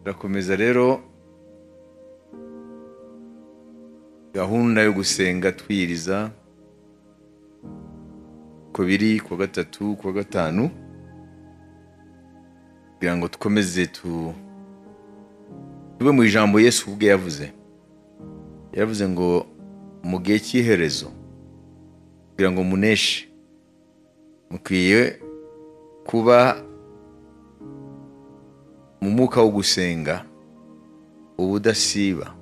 turakomeza rero gahunda yo gusenga twiriza ku biri ku wa gatatu ku wa gatanu kugira ngo dukomeze tu tuve mu ijambo Yesu ubwe yavuze yaravuze ngo mu gihe cy'iherezo kugira ngo muneshe mukwiye kuba mu mwuka wo gusenga ubudasiba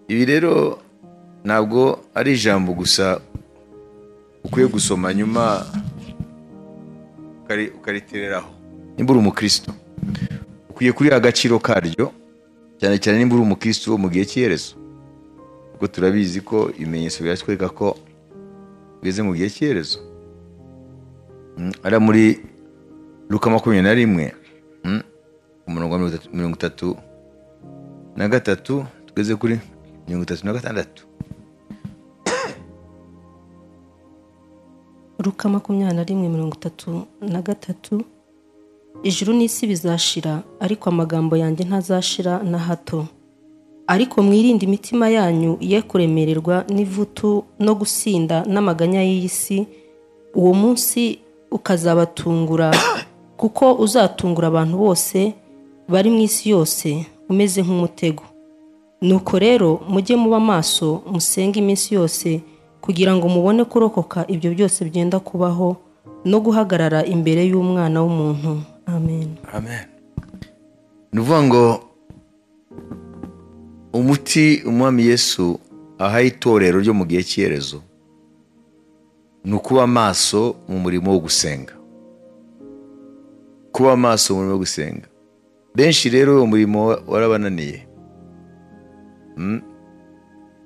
ibi rero ntabwo ari ijambo gusa ukwiye gusoma nyuma ukaritereraho nimba uri umukristo ukwiye kuriha agaciro karyo cyane cyane nimba uri umukristo wo mu gihe cy'iherezo kuko turabizi ko ibimenyetso biratwereka ko ugeze mu gihe cy'iherezo ari muri luka makumyabiri na rimwe umurongo wa mirongo itatu na gatatu tugeze kuri mirongo itatu na gatandatu ruka makumyabiri na rimwe mirongo itatu na gatatu ijuru n'isi bizashira ariko amagambo yanjye ntazashira na hato ariko mwirinde imitima yanyu ye kuremererwa n'ivutu no gusinda n'amaganya y'iyi si uwo munsi ukazabatungura kuko uzatungura abantu bose bari mu isi yose umeze nk'umutego nuko rero mujye muba maso musenge iminsi yose kugira ngo mubone kurokoka ibyo byose byenda kubaho no guhagarara imbere y'umwana w'umuntu amen amen ni ukuvuga ngo umuti umwami yesu aha itorero ryo mu gihe cy'iherezo ni ukuba amaso mu murimo wo gusenga kuba amaso mu murimo wo gusenga benshi rero uwo murimo warabananiye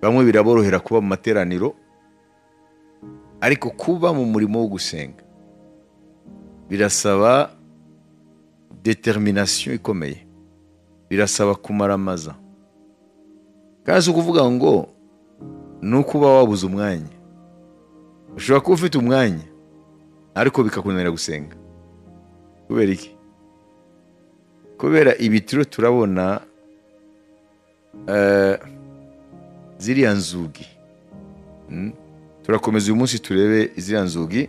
bamwe biraborohera kuba mu materaniro ariko kuba mu murimo wo gusenga birasaba determination ikomeye birasaba kumaramaza kandi si ukuvuga ngo ni ukuba wabuze umwanya ushobora kuba ufite umwanya ariko bikakunanira gusenga kubera iki kubera ibitiro turabona ziriya nzugi turakomeza uyu munsi turebe ziriya nzugi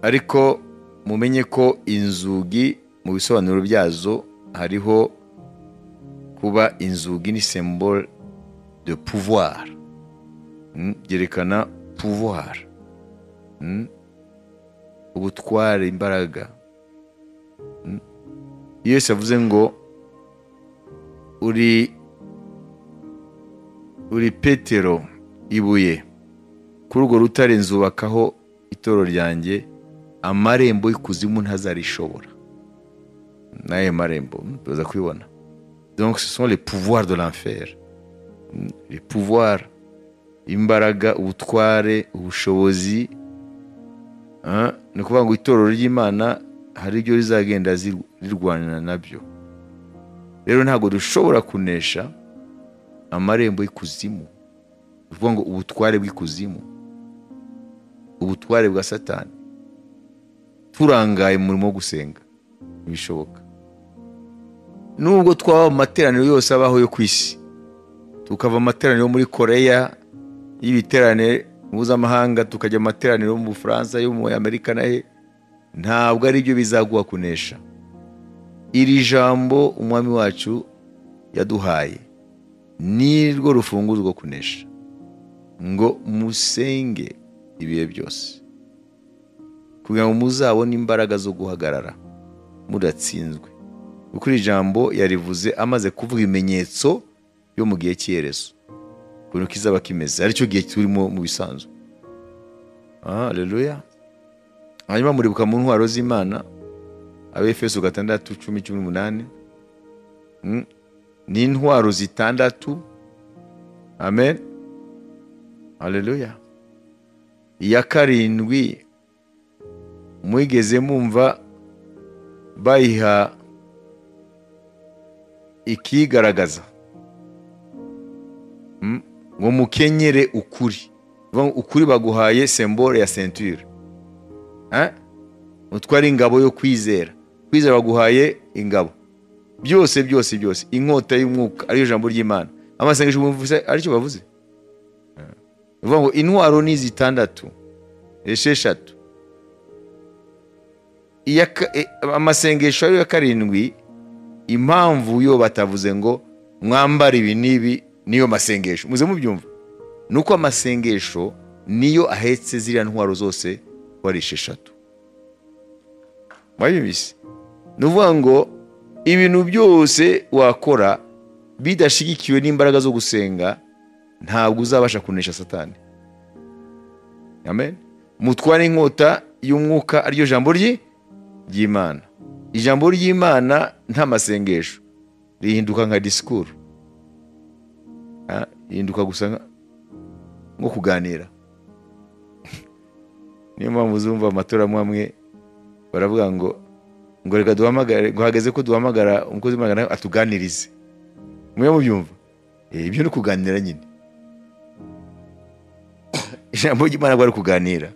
ariko mumenye ko inzugi mu bisobanuro byazo hariho kuba inzugi ni sembole de pouvoir byerekana pouvoir ubutware imbaraga iyo Yesu avuze ngo uri uri petero ibuye kuri urwo rutare nzubakaho itoro ryanjye amarembo y'ikuzimu ntazarishobora n'ayo marembo tuza kubibona donc ce sont les pouvoirs de l'enfer les pouvoirs imbaraga ubutware ubushobozi ni ukuvuga ngo itorero ry'imana hari ibyo rizagenda rirwanira nabyo rero ntabwo dushobora kunesha amarembo y'ikuzimu ni ukuvuga ngo ubutware bw'ikuzimu ubutware bwa satani turangaye mu murimo wo gusenga ntibishoboka nubwo twaba mu materaniro yose abaho yo ku isi tukava amateraniro muri koreya y'ibiterane mpuzamahanga tukajya mu materaniro mu bufaransa yo mu amerika na he ntabwo ari byo bizaguha kunesha iri jambo umwami wacu yaduhaye nirwo rufunguzo rwo kunesha ngo musenge ibihe byose kugira ngo muzabone imbaraga zo guhagarara mudatsinzwe kuko iri jambo yarivuze amaze kuvuga ibimenyetso byo mu gihe cy'iherezo ukuntu kizaba kimeze aricyo gihe turimo mu bisanzwe aha reruya hanyuma muribuka mu ntwaro z'imana abefeso gatandatu cumi cumi n'umunani ni intwaro zitandatu amen hareruya iya karindwi mwigeze mumva bayiha ikigaragaza ngo mukenyere ukuri ukuri baguhaye sembore ya senture utwara ingabo yo kwizera kwizera baguhaye ingabo byose byose byose inkota y'umwuka ariyo jambo ry'imana amasengesho bumvise aricyo bavuze ni ukuvuga ngo intwaro ni zitandatu esheshatu iya ka- e- amasengesho ariyo ya karindwi impamvu yo batavuze ngo mwambara ibi n'ibi niyo masengesho muze mubyumva ni uko amasengesho niyo ahetse ziriya ntwaro zose ko ari esheshatu mwabyumvise ni ukuvuga ngo ibintu byose wakora bidashyigikiwe n'imbaraga zo gusenga ntabwo uzabasha kunesha satani amen mutware inkota y'umwuka ariryo jambo rye ry'imana ijambo ry'imana nta masengesho rihinduka nka disikuru Ah, rihinduka gusa nka- nko kuganira niyo mpamvu uzumva amatora amwe amwe baravuga ngo ngo reka duhamagare ngo hageze ko duhamagara umukozi w'imana atuganirize mwe mubyumva Eh, ibyo ni ukuganira nyine ijambo ry'imana ntabwo ari ukuganira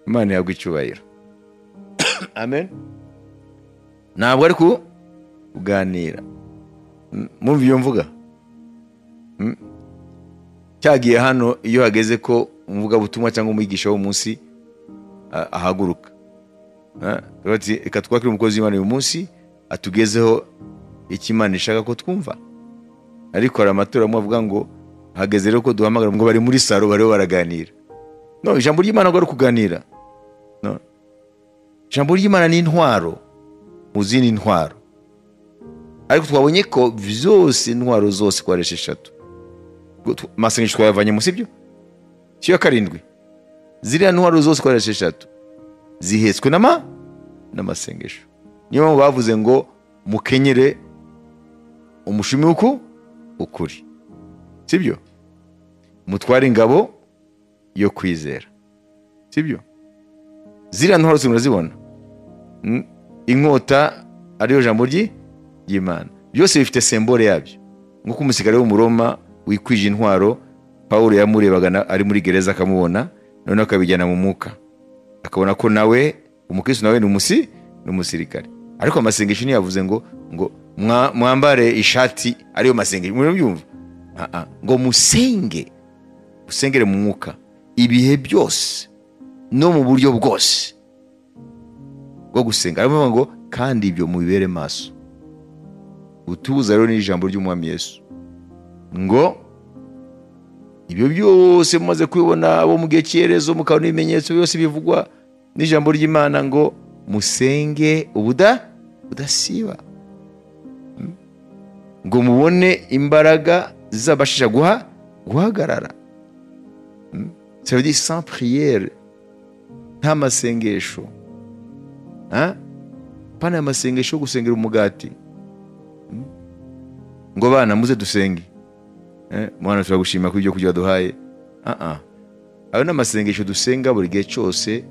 imana ihabwa icyubahiro amen ntabwo ari ku- kuganira M- mwumva iyo mvuga Mm. cyagiye hano iyo hageze ko umuvugabutumwa cyangwa umwigisha wo munsi a- ahaguruka Ah, tuba tuti, reka twakire umukozi w'imana uyu munsi atugezeho icyo imana ishaka ko twumva ariko hari amatora amwe avuga ngo hageze rero ko duhamagara ngo bari muri saro bariho baraganira no ijambo ry'imana ngo ari ukuganira no ijambo ry'imana ni intwaro mu zindi ntwaro ariko twabonye ko zose intwaro zose ko ari esheshatu Ubwo tw- amasengesho twayavanye munsi ibyo cyo karindwi ziriya ntwaro zose ko ari esheshatu zihetswe n'ama n'amasengesho niyo mpamvu bavuze ngo mukenyere umushumi w'uku ukuri sibyo mutware ingabo yo kwizera sibyo ziriya ntwaro zose murazibona Mm, inkota ariyo jambo ry'i- ry'imana byose bifite sembore yabyo nk'uko umusirikare w'umuroma wikwije intwaro pawulo yamurebaga na- ari muri gereza akamubona noneho akabijyana mu mwuka akabona ko nawe umukristo nawe ni umusi ni umusirikare ariko amasengesho ntiyavuze ngo ngo mwa- mwambare ishati ariyo masengesho murabyumva Ah, ah. ngo musenge musengere mu mwuka ibihe byose no mu buryo bwose bwo gusenga ariyo mpamvu ngo kandi ibyo mubibere maso utubuza rero ni ijambo ry'umwami yesu ngo ibyo byose mumaze kubibona bo mu gihe cy'iherezo mukabona ibimenyetso byose bivugwa n'ijambo ry'imana ngo musenge ubuda budasiba Mm. ngo mubone imbaraga zizabashisha guha guhagarara Mm. Ça veut dire sans prière nta masengesho Ah? pana ya masengesho yo gusengera umugati Mm. ngo bana muze dusenge Eh, mwana turagushima kuri ibyo kurya waduhaye Ah, ah. ayo ni amasengesho dusenga buri gihe cyose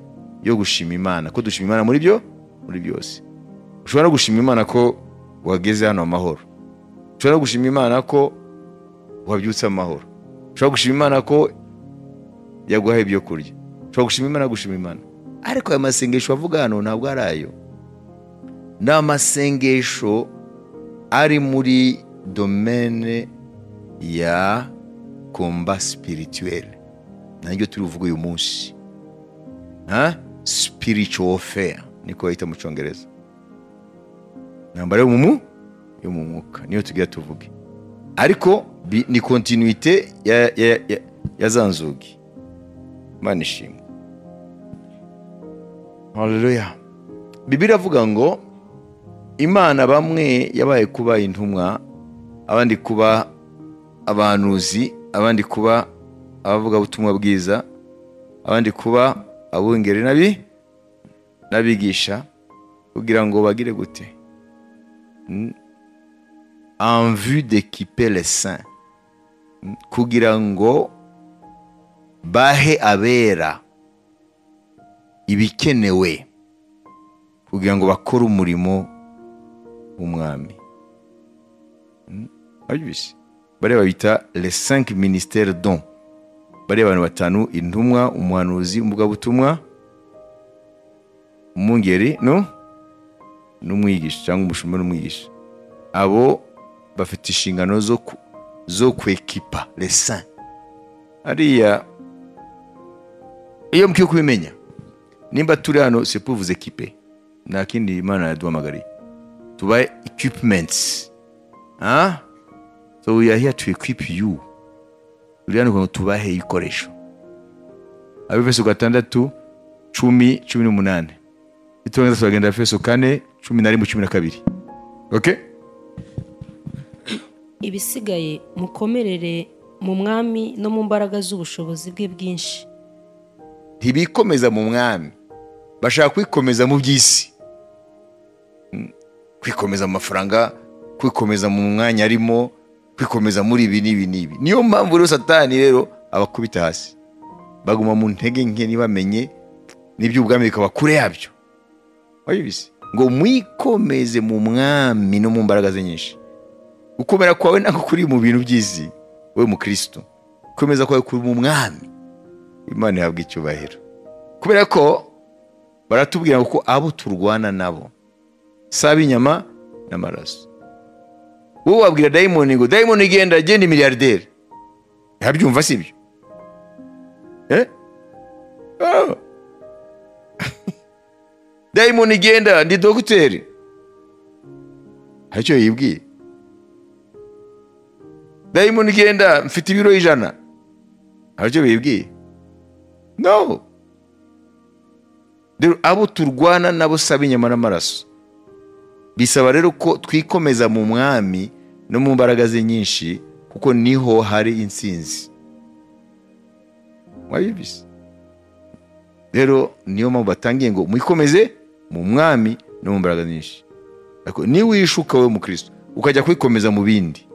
yo gushima imana ko dushima imana muri byo muri byose ushobora no gushima imana ko wageze hano amahoro ushobora no gushima imana ko wabyutse amahoro ushobora gushima imana ko yaguhaye ibyo kurya ushobora gushima imana gushima imana ariko aya masengesho avuga hano ntabwo ari ayo ni amasengesho ari muri domene ya komba sipirituwere nanjye turi buvuge uyu munsi ha spiritual fair niko bayita mu cyongereza intambara yo mu mu yo mu mwuka niyo tugira tuvuge ariko bi- ni kontinuite ya, ya, ya, ya za nzugi imana ishimwe haleluya bibiri avuga ngo imana bamwe yabaye kuba intumwa abandi kuba abahanuzi abandi kuba abavugabutumwa bwiza abandi kuba abungeri n'abi n'abigisha kugira ngo bagire gute Mm. en vue d'équiper les saints Mm. kugira ngo bahe abera ibikenewe kugira ngo bakore umurimo w'umwami Mm. Ababibise. bariya babita les cinq ministères don bariya abantu batanu intumwa umuhanuzi umuvugabutumwa umwungeri no n'umwigisha cyangwa umushumba n'umwigisha abo bafite inshingano zo ku- zo kwekipa resa hariya iyo mukwiye kubimenya nimba turi hano sepuvuze kipe nta kindi imana yaduhamagariye tubaye equipments ah so we are here to equip you buri hano kugira ngo tubahe ibikoresho abefeso gatandatu cumi cumi n'umunani niturangiza turagenda efeso kane cumi na rimwe cumi na kabiri okay ibisigaye mukomerere mu mwami no mu mbaraga z'ubushobozi bwe bwinshi ntibikomeza mu mwami bashaka kwikomeza mu by'isi Mm, kwikomeza mu mafaranga kwikomeza mu mwanya arimo kwikomeza muri ibi n'ibi n'ibi niyo mpamvu rero satani rero abakubita hasi baguma mu ntege nke ntibamenye n'iby'ubwami bikaba kure yabyo wabizi ngo mwikomeze mu mwami no mu mbaraga ze nyinshi gukomera kwawe ntabwo kuri mu bintu by'isi wowe mukristo gukomeza kwawe kuri mu mwami imana ihabwa icyubahiro kubera ko baratubwira ngo ko abo turwana nabo si ab'inyama n'amaraso wowe wabwira dayimoni ngo dayimoni genda genda miliyarderi ntabyumva si byo Eh? Ah. dayimoni genda ndi dogiteri hari icyo yibwiye dayimoni genda mfite ibiro ijana hari icyo bibwiye no rero abo turwana nabo saba inyama n'amaraso bisaba rero ko twikomeza mu mwami no mu mbaraga ze nyinshi kuko niho hari insinzi wabibizi rero niyo mpamvu batangiye ngo mwikomeze mu mwami no mu mbaraga nyinshi Ariko niwishuka wowe mukristo ukajya kwikomeza mu bindi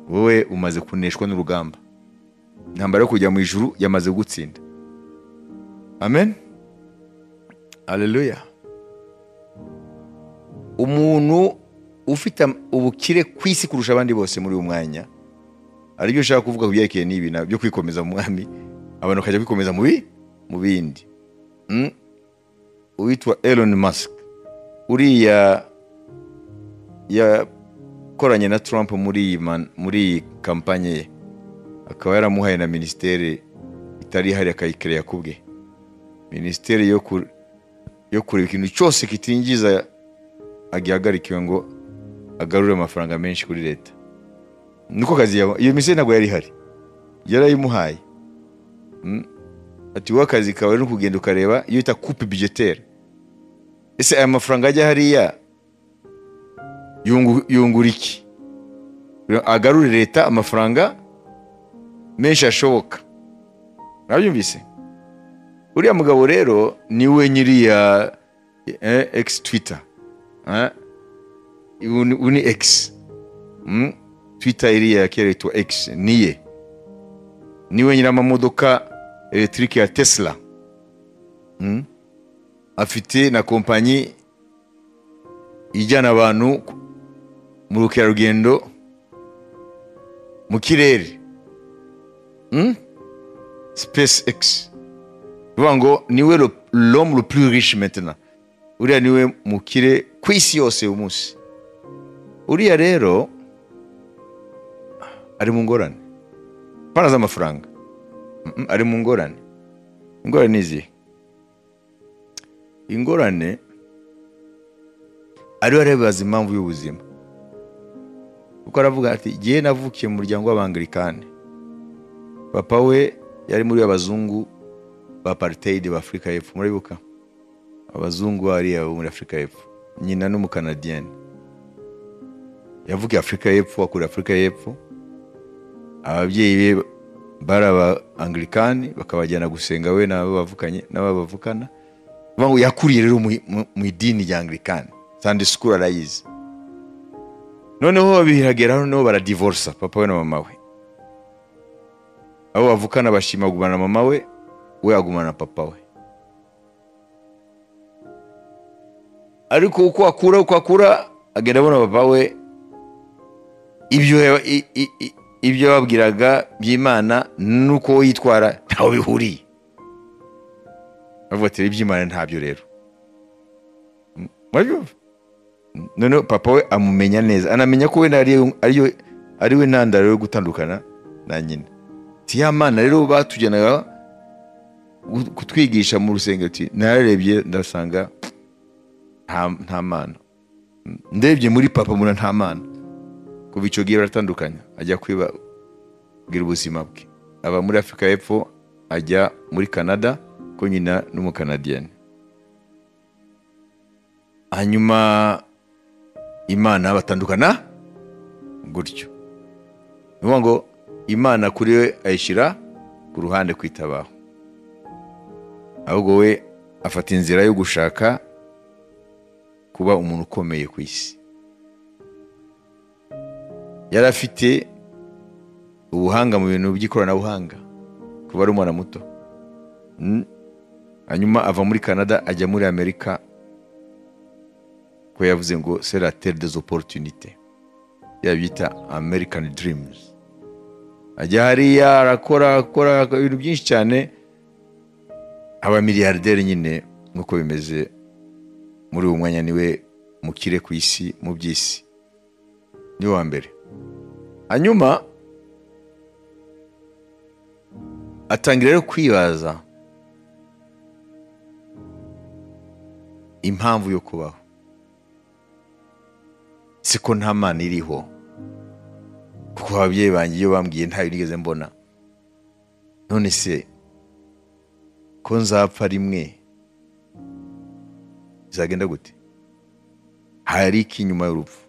wowe umaze kuneshwa n'urugamba intambara yo kujya mu ijuru yamaze gutsinda amen aleluya umuntu ufite am- ubukire ku isi kurusha abandi bose muri uyu mwanya hari ibyo ushaka kuvuga ku byerekeye n'ibi na byo kwikomeza mu mwami abantu bakajya kwikomeza mu bi- mu bindi Mm? uwitwa elon musk uriya yakoranye na trump muri iyi man- muri iyi kampanye ye akaba yaramuhaye na minisiteri itari ihari akayikerera ku bwe minisiteri yo ku- yo kureba ikintu cyose kitinjiza agihagarikiwe ngo agarure amafaranga menshi kuri leta niko kazi yaba iyo minisiteri ntabwo yari ihari yarayimuhaye Mm. ati wowe akazi kawe ni ukugenda ukareba iyo yita kupe bijetere ese aya mafaranga ajya hariya yungu- yungura iki agarure leta amafaranga menshi ashoboka mwabyumvise uriya mugabo rero niwe nyiriya eh, ex twitter eh? ubu ni- ubu ni ex mm? twitter iriya kera yitwa ex niye niwe nyiramamodoka electric ya tesla mm? afite na kompanyi ijyana abantu ku- mu bukerarugendo mu kirere Hmm? SpaceX. Bivuga ngo niwe lo- l'homme le plus riche maintenant. Uriya niwe mukire ku isi yose uyu munsi. Uriya rero ari mu ngorane. Pana z'amafaranga. Mm-mm, Ari mu ngorane. Ingorane ni izihe? Ingorane ariwe arebaza impamvu y'ubuzima. Kuko aravuga ati jyewe navukiye mu muryango w'abangilikani papa we yari muri abazungu ba apartheid ba afurika y'epfo murabibuka abazungu hariya bo muri afurika y'epfo nyina n'umukanadiyani yavukiye afurika y'epfo akurira afurika y'epfo ababyeyi be bari abangilikani bakabajyana gusenga we n'abo bavukanye n'abo bavukana Bivuga ngo yakuriye rero mu- mu- mu idini rya angilikani sande sikuru arayizi noneho bihagera noneho baradivorsa papa we na mama we abo bavukana bashima kugumana na mama we we agumana na papa we ariko uko akura uko akura agenda abona papa we ibyo yaba- i- i- i- ibyo yababwiraga by'imana n'uko we yitwara ntaho bihuriye bavuga ati "Rero iby'imana ntabyo rero Mm, murabyumva noneho papa we amumenya neza anamenya ko wenda ariyo- ariyo- ari we ntandaro yo gutandukana na nyina ti ya mana rero batujyanaga gu- kutwigisha mu rusengero ti nararebye ndasanga nta nta mana ndebye muri papa mbona nta mana kuva icyo gihe baratandukanya ajya kwiba bwira ubuzima bwe aba muri afurika y'epfo ajya muri canada ko nyina n'umukanadiyani hanyuma imana batandukana gutyo ni ukuvuga ngo imana kuri we ayishyira ku ruhande kwitabaho ahubwo we afata inzira yo gushaka kuba umuntu ukomeye ku isi yari afite ubuhanga mu bintu by'ikoranabuhanga kuba ari umwana muto Mm. hanyuma ava muri canada ajya muri amerika ko yavuze ngo seratere des opportunité yabyita american dreams ajya hariya arakora akora ibintu byinshi cyane aba miliyarderi nyine nk'uko bimeze muri uwo mwanya niwe mukire ku isi mu by'isi niwe wa mbere hanyuma atangira rero kwibaza impamvu yo kubaho siko nta mana iriho kuko ababyeyi banjye iyo bambwiye ntayo nigeze mbona none se ko nzapfa rimwe bizagenda gute hari iki nyuma y'urupfu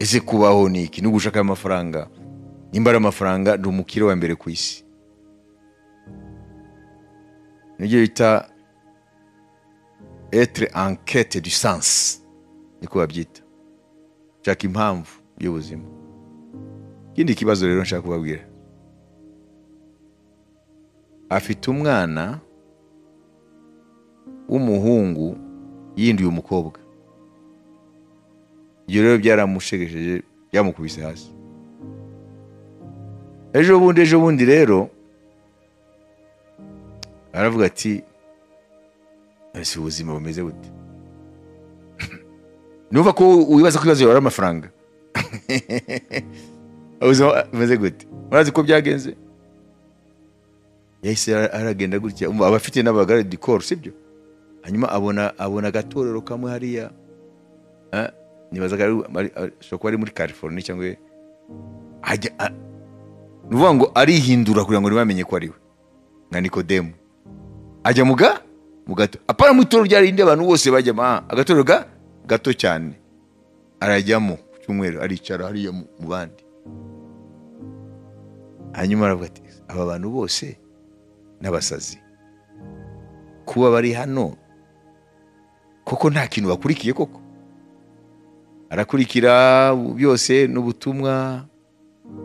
ese kubaho ni iki ni ugushaka amafaranga nimba ari amafaranga ni umukire wa mbere ku isi nibyo bita etre enquete du sens niko babyita shaka impamvu y'ubuzima ikindi kibazo rero nshaka kubabwira afite umwana w'umuhungu yindiye umukobwa ibyo rero byaramushegesheje byamukubise hasi ejo bundi ejo bundi rero aravuga ati ese ubuzima bumeze bute numva ko wibaza ko ibibazo bibara amafaranga ubuzima bumeze gute murazi ko byagenze yahise ara- aragenda gutya umva aba afite n'abagare dikoro sibyo hanyuma abona abona agatorero kamwe hariya Eh, nibazaga ari- ari- ari- ashobora kuba ari muri california cyangwa ajya a- ni ukuvuga ngo arihindura kugira ngo ntibamenye ko ari we nka nikodemu ajya mu ga mu gato apana mu itorero rya rindi abantu bose bajyamo ah, agatorero ga gato cyane arajyamo ku cyumweru aricara hariya mu mu bandi hanyuma aravuga ati aba bantu bose n'abasazi kuba bari hano koko nta kintu bakurikiye koko arakurikira byose n'ubutumwa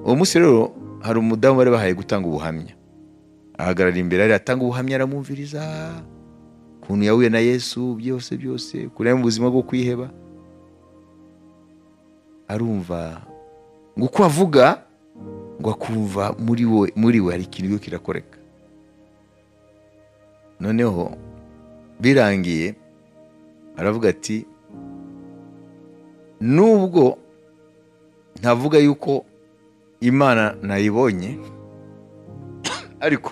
uwo munsi rero hari umudamu bari bahaye gutanga ubuhamya ahagarara imbere ari atanga ubuhamya aramwumviriza ukuntu yahuye na yesu byose byose ukuntu yari mu buzima bwo kwiheba arumva ngo uko avuga ngo akumva muri we muri we hari ikintu cyo kirakoreka noneho birangiye aravuga ati nubwo ntavuga yuko imana nayibonye ariko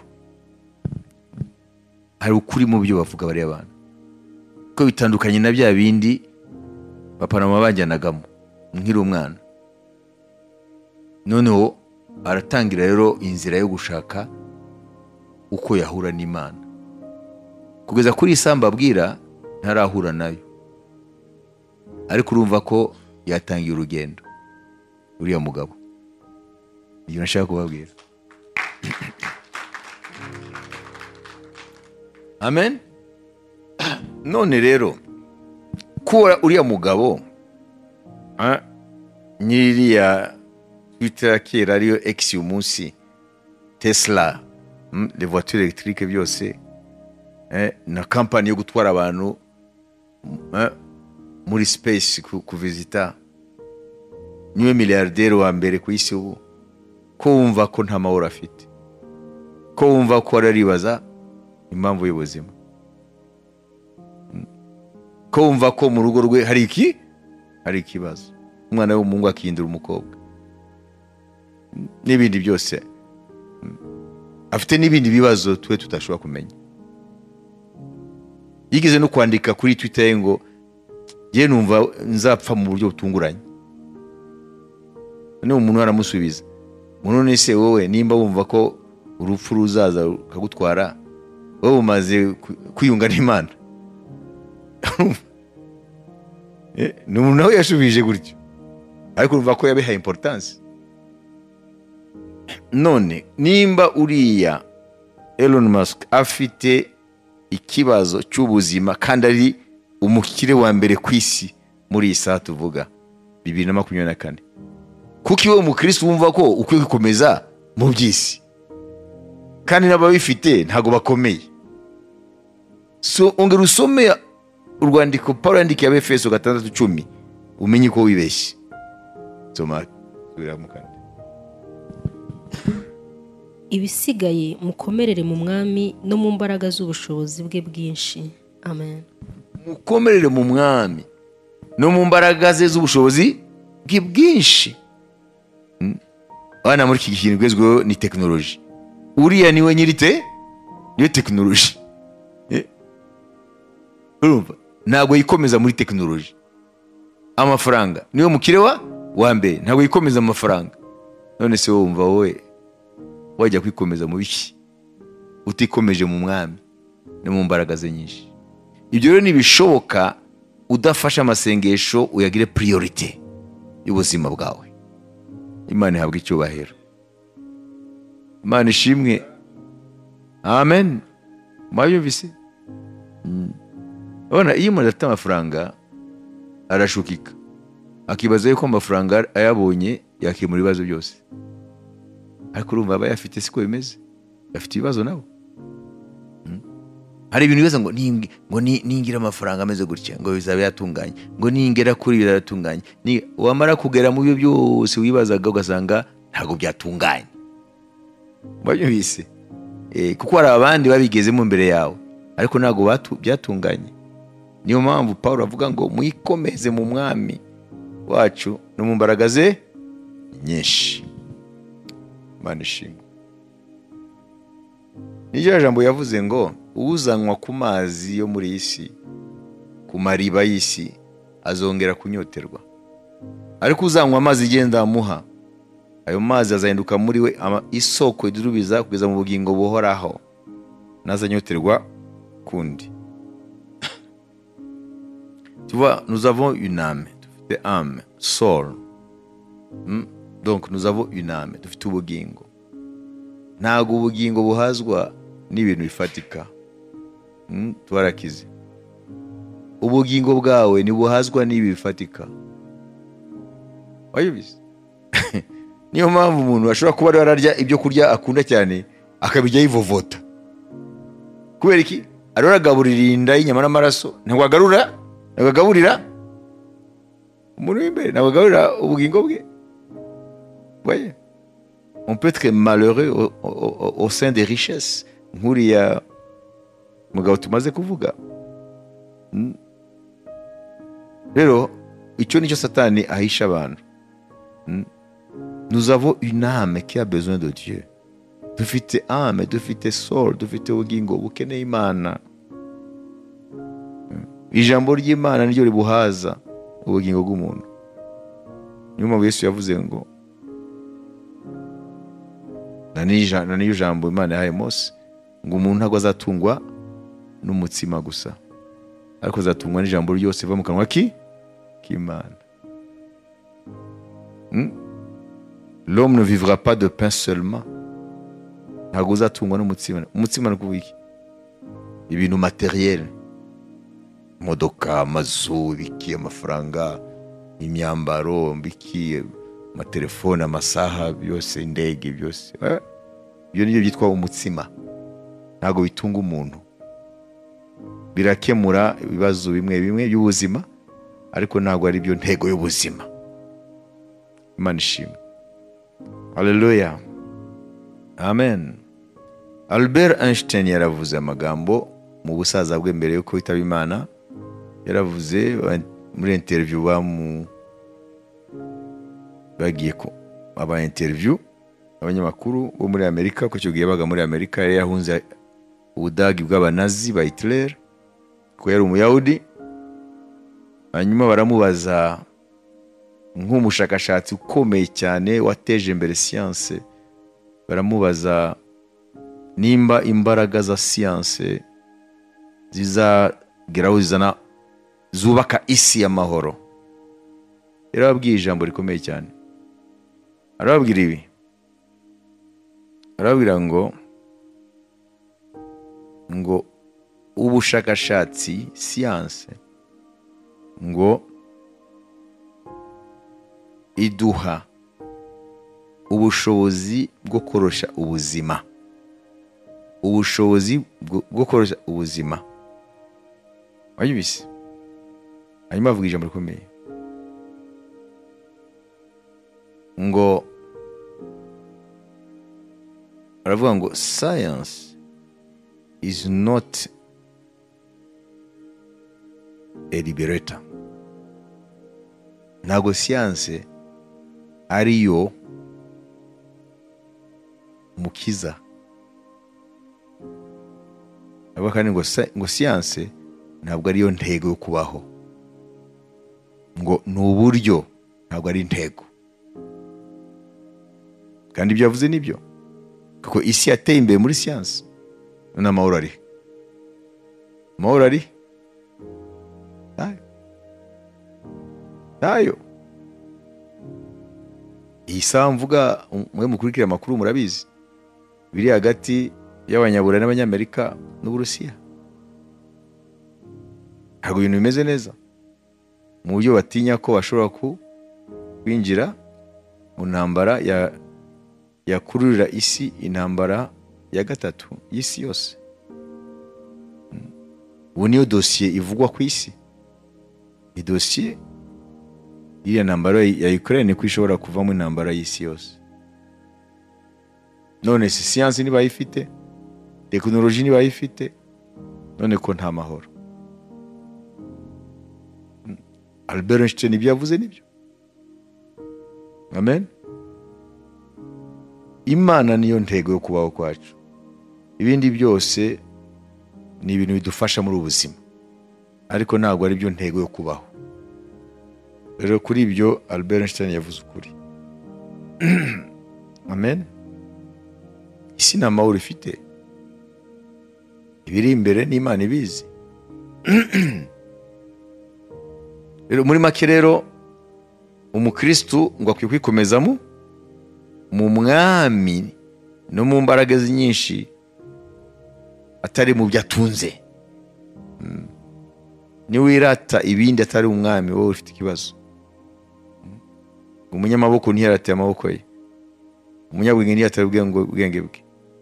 hari ukuri mu byo bavuga bariya bantu ko bitandukanye na bya bindi bapanama bajyanagamo nkiri umwana noneho aratangira rero inzira yo gushaka uko yahura n'imana kugeza kuri iyi samba abwira ntarahura nayo ariko urumva ko yatangiye urugendo uriya mugabo ibyo nashaka kubabwira amen none rero kuba uriya mugabo ah, nyiriya twita ya kera ariyo egisi uyu munsi tesla mm, les voitures electrique byose eh, na kampani yo gutwara abantu eh, muri space ku- kuvizita niwe miliyarderi wa mbere ku isi ubu ko wumva ko nta mahoro afite ko wumva ko araribaza impamvu y'ubuzima Mm. ko ariko wumva ko mu rugo rwe hari iki hari ikibazo umwana w'umuhungu akihindura umukobwa n'ibindi byose afite n'ibindi bibazo twe tutashobora kumenya yigeze no kwandika kuri twita ngo yewe numva nzapfa mu buryo butunguranye noneho umuntu aramusubiza none se wowe nimba wumva ko urupfu ruzaza rukagutwara wowe umaze kwiyunga n'imana ni umuntu nawe yashubije gutyo ariko urumva ko yabihaye importance none nimba uriya Elon Musk afite ikibazo cy'ubuzima kandi ari umukire wa mbere ku isi muri iyi saha tuvuga bibiri na makumyabiri na kane kuko iwe umukirisi wumva ko ukwiye gukomeza mu by'isi kandi n'ababifite ntabwo bakomeye ongera usome urwandiko paul yandikiye abefeso gatandatu cumi umenye ko wibeshye soma ibisigaye mukomerere mu mwami no mu mbaraga z'ubushobozi bwe bwinshi amen mukomerere mu mwami no mu mbaraga ze z'ubushobozi bwe bwinshi abana muri iki gihe igezweho ni tekinoloji uriya niwe nyirite niyo tekinoloji ntabwo yikomeza muri tekinoloji amafaranga niwe mukire wa mbere ntabwo yikomeza amafaranga none se wumva wowe wajya kwikomeza mu biki utikomeje mu mwami no mu mbaraga ze nyinshi ibyo rero ntibishoboka udafashe amasengesho uyagire piriyorite y'ubuzima bwawe imana ihabwa icyubahiro imana ishimwe amen mwabyumvise urabona iyo umuntu adafite amafaranga arashukika akibaza yuko amafaranga ayabonye yakemura ibibazo byose ariko urumva aba yafite siko bimeze bafite ibibazo nabo hari ibintu bibaza ngo ngo ningira amafaranga ameze gutya ngo bizaba yatunganye ngo ningera kuri biratunganye wamara kugera mu byo byose wibazaga ugasanga ntabwo byatunganye mwabyumvise kuko hari abandi babigezemo imbere yawe ariko ntabwo byatunganye niyo mpamvu paul avuga ngo mwikomeze mu mwami wacu no mu mbaraga ze nyinshi imana ishimwe n'iryo jambo yavuze ngo uzanwa ku mazi yo muri iyi si ku mariba y'isi azongera kunyoterwa ariko uzanywa amazi igenda amuha ayo mazi azahinduka muri we isoko idurubiza kugeza mu bugingo buhoraho ntazanyoterwa kundi vois, nous avons une âme. Dufite âme, soul. Mm? Donc nous avons une âme, dufite ubugingo. Ntabwo ubugingo buhazwa n'ibintu bifatika. Mm? Twarakize. Ubugingo bwawe ntibuhazwa n'ibi bifatika. Wabizi? Niyo mpamvu umuntu ashobora kuba ari ararya ibyo kurya akunda cyane akabijya yivovota. Kubera iki? Aroragaburira inda y'inyama n'amaraso, ntabwo agarura ntabwo umuntu w'imbere ntabwo agaburira ubugingo bwe voye umupetwe malere sein de richesse nk'uriya mugabo tumaze kuvuga rero icyo nicyo satani ahisha abantu nous avons une âme qui a besoin de Dieu dufite âme dufite soul dufite ubugingo bukeneye imana ijambo ry'imana niryo ribuhaza ubugingo bw'umuntu niyo mpamvu yesu yavuze ngo na niyo jambo imana yahaye mose ngo umuntu ntabwo azatungwa n'umutsima gusa ariko azatungwa n'ijambo ryose riva mu kanwa k'imana l'homme ne vivra pas de pain seulement ntabwo uzatungwa n'umutsima umutsima ni ukuvuga iki ibintu materiyeri imodoka amazu biki amafaranga imyambaro biki amatelefone amasaha byose indege byose ibyo ni byo byitwa umutsima ntabwo bitunga umuntu birakemura ibibazo bimwe bimwe by'ubuzima ariko ntabwo ari byo ntego y'ubuzima imana ishimwe haleluya amen albert einstein yaravuze amagambo mu busaza bwe mbere yuko witaba imana yaravuze ba- muri interiviyu bamu bagiye ku aba interiviyu abanyamakuru bo muri amerika kuko icyo gihe yabaga muri amerika yari yahunze ubudagi bw'abanazi ba hitireri kuko yari umuyahudi hanyuma baramubaza nk'umushakashatsi ukomeye cyane wateje imbere siyanse baramubaza nimba imbaraga za siyanse zizageraho zizana zubaka isi y'amahoro rero ababwiye ijambo rikomeye cyane arababwira ibi arababwira ngo ngo ubushakashatsi siyanse ngo iduha ubushobozi bwo korosha ubuzima ubushobozi bwo bwo korosha ubuzima wayibise hanyuma avuga ijambo rikomeye ngo aravuga ngo science is not a liberator ntabwo siyanse ariyo mukiza avuga kandi ngo sa- ngo siyanse ntabwo ariyo ntego yo kubaho ngo ni uburyo ntabwo ari intego kandi ibyo yavuze ni byo kuko isi yateye imbere muri siyanse none amahoro ari he? amahoro ari he? ntayo ntayo iyi saha mvuga mwe mukurikira amakuru murabizi biri hagati y'abanyaburayi n'abanyamerika n'uburusiya ntabwo ibintu bimeze neza mu buryo batinya ko bashobora ku- kwinjira mu ntambara ya- yakururira isi intambara ya gatatu y'isi yose Mm. ubu niyo dosiye ivugwa ku isi ni dosiye iriya ntambara ya ukraine ko ishobora kuvamo intambara y'isi yose none si siyansi ntibayifite tekinoloji ntibayifite none ko nta mahoro albert einstein ibyo yavuze nibyo amen imana niyo ntego yo kubaho kwacu ibindi byose ni ibintu bidufasha muri ubu buzima ariko ntabwo ari byo ntego yo kubaho rero kuri ibyo albert einstein yavuze ukuri amen isi nta mahoro ifite ibiri imbere n'imana ibizi rero muri make rero umukristu ngo akwiye kwikomezamo mu mwami no mu mbaraga ze nyinshi atari mu byo atunze Mm. niwirata ibindi atari umwami wowe ufite ikibazo Mm. umunyamaboko ntiyarate amaboko ye umunyabwenge ntiyatare ubwenge ubwenge bwe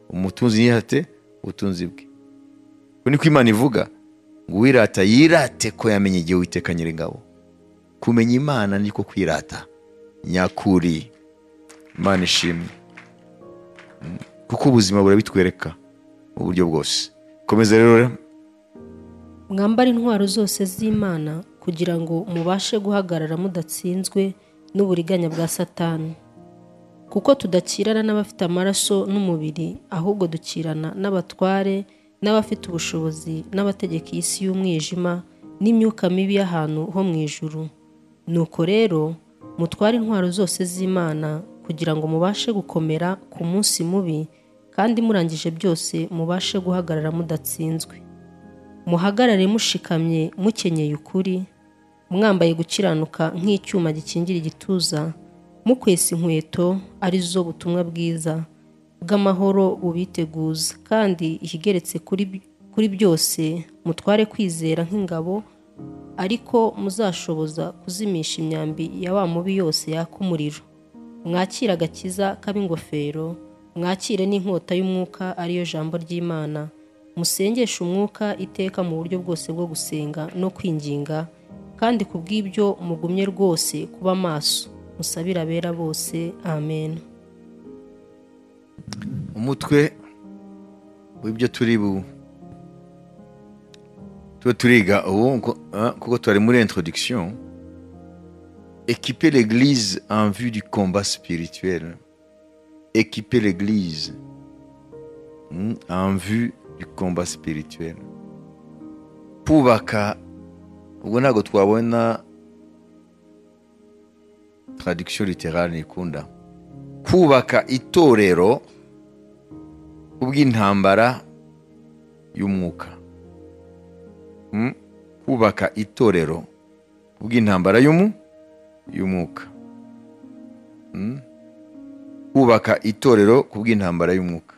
umutunzi ntiyate ubutunzi bwe ko niko imana ivuga ngo uwirata yirate ko yamenye igihe witeka nyir'ingabo kumenya imana niko kwirata nyakuri imana ishimwe Mm. kuko ubuzima burabitwereka mu buryo bwose komeza rero mwambare intwaro zose z'imana kugira ngo mubashe guhagarara mudatsinzwe n'uburiganya bwa satani kuko tudakirana n'abafite amaraso n'umubiri ahubwo dukirana n'abatware n'abafite ubushobozi n'abategeka iy'isi y'umwijima n'imyuka mibi y'ahantu ho mu ijuru nuko rero mutware intwaro zose z'imana kugira ngo mubashe gukomera ku munsi mubi kandi murangije byose mubashe guhagarara mudatsinzwe muhagarare mushikamye mukenyeye ukuri mwambaye gukiranuka nk'icyuma gikingira igituza mukwesa inkweto arizo butumwa bwiza bw'amahoro bubiteguza kandi ikigeretse kuri kuri byose mutware kwizera nk'ingabo ariko muzashoboza kuzimisha imyambi ya wa mubi yose yaka umuriro mwakire agakiza k'ab'ingofero mwakire n'inkota y'umwuka ariyo jambo ry'imana musengeshe umwuka iteka mu buryo bwose bwo gusenga no kwinginga kandi ku bw'ibyo mugumye rwose kuba maso musabire abera bose amen umutwe w'ibyo turi bu tuba turiga ubu ngo- ah, kuko twari muri introduction équiper l'église en vue du combat spirituel équiper l'église mm, en vue du combat spirituel kubaka ubwo ntabwo twabona traduction littérale nikunda kubaka itorero kubw'intambara y'umwuka Mm? kubaka itorero kubw'intambara y'umu y'umwuka Mm? kubaka itorero kubw'intambara y'umwuka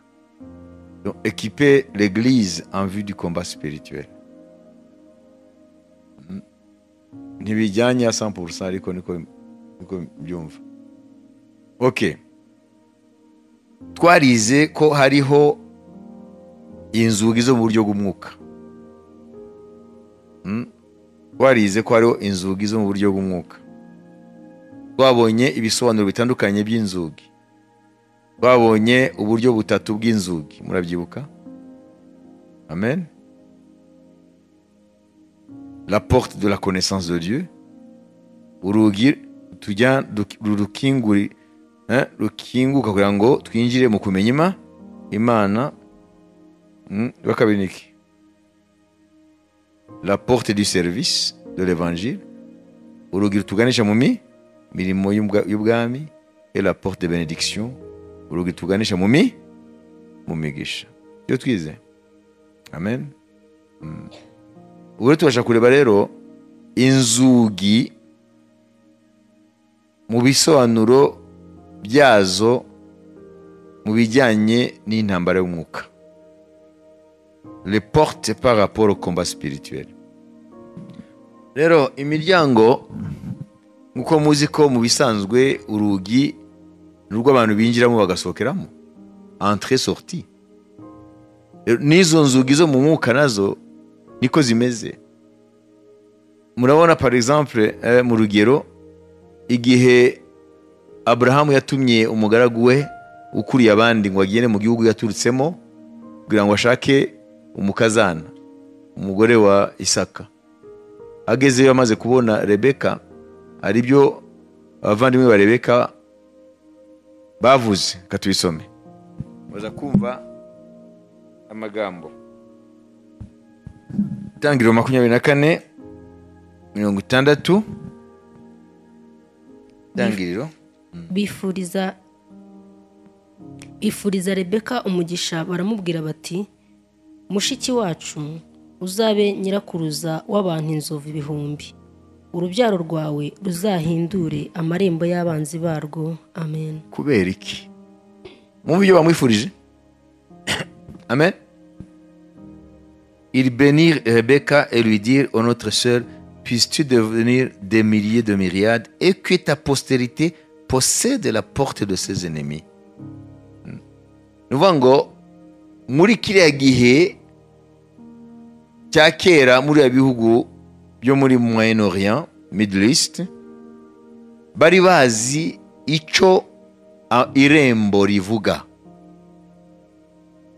Donc, équiper l'église en vue du combat spirituel Mm. ntibijyanye ya 100% ariko niko niko mbyumva ok twarize ko hariho inzugi zo mu buryo bw'umwuka warize ko hariho inzugi zo mu buryo bw'umwuka twabonye ibisobanuro bitandukanye by'inzugi twabonye uburyo butatu bw'inzugi murabyibuka amen la porte de la connaissance de dieu urugi tujya duk- ru- rukinguri eh, rukinguka kugira ngo twinjire mu kumenya ima imana Mm, rwa kabiri ni iki la porte du service de l'évangile, urugi rutuganisha mu mi mirimo y'ubwa- y'ubwami, et la porte de bénédiction, urugi rutuganisha mu mi mu migisha. Ibyo twize. Amen. Mm. Ubu rero tubasha kureba rero inzugi mu bisobanuro byazo mu bijyanye n'intambara y'umwuka les portes par rapport au combat spirituel. Rero imiryango nkuko muzi ko mu bisanzwe urugi ni urw'abantu binjiramo bagasohokeramo entrée sortie. Rero, N'izo nzugi zo mu mwuka nazo niko zimeze. Murabona par exemple eh, mu rugero igihe Abrahamu yatumye umugaragu we ukuriye abandi ngo agende mu gihugu yaturutsemo kugira ngo ashake umukazana umugore wa isaka agezeyo amaze kubona rebeka hari ibyo abavandimwe ba rebeka bavuze reka tubisome baza kumva amagambo itangiriro makumyabiri na kane mirongo itandatu itangiriro bifuriza bifuriza rebeka umugisha baramubwira bati mushiki wacu uzabe nyirakuruza w'abantu inzovu ibihumbi urubyaro rwawe ruzahindure amarembo y'abanzi barwo amen kubera iki mwumva ibyo bamwifurije amen il bénir Rebecca et lui dire ô notre sœur puisses-tu devenir des milliers de myriades et que ta postérité possède la porte de ses ennemis Mm. ni ukuvuga ngo muri kiriya gihe cya kera muri biriya bihugu byo muri moyen orient middle east bari bazi icyo a- irembo rivuga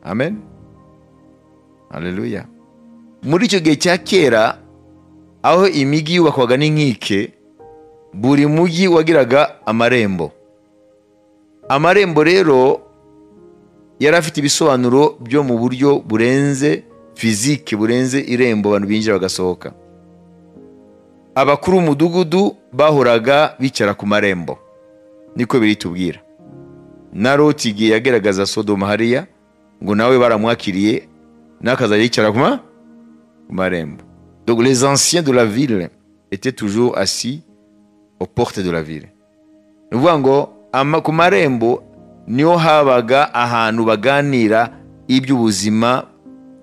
amen haleluya muri icyo gihe cya kera aho imigi yubakwaga n'inkike buri mugi wagiraga amarembo amarembo rero yari afite ibisobanuro byo mu buryo burenze fizike burenze irembo abantu binjira bagasohoka abakuru b'umudugudu bahoraga bicara ku marembo niko biri tubwira na loti igihe yagaragaza sodoma hariya ngo nawe baramwakiriye n'akazajya yicara ku ma- ku marembo donc les anciens de la ville étaient toujours assis aux portes de la ville ni ukuvuga ngo ama- ku marembo niho habaga ahantu baganira iby'ubuzima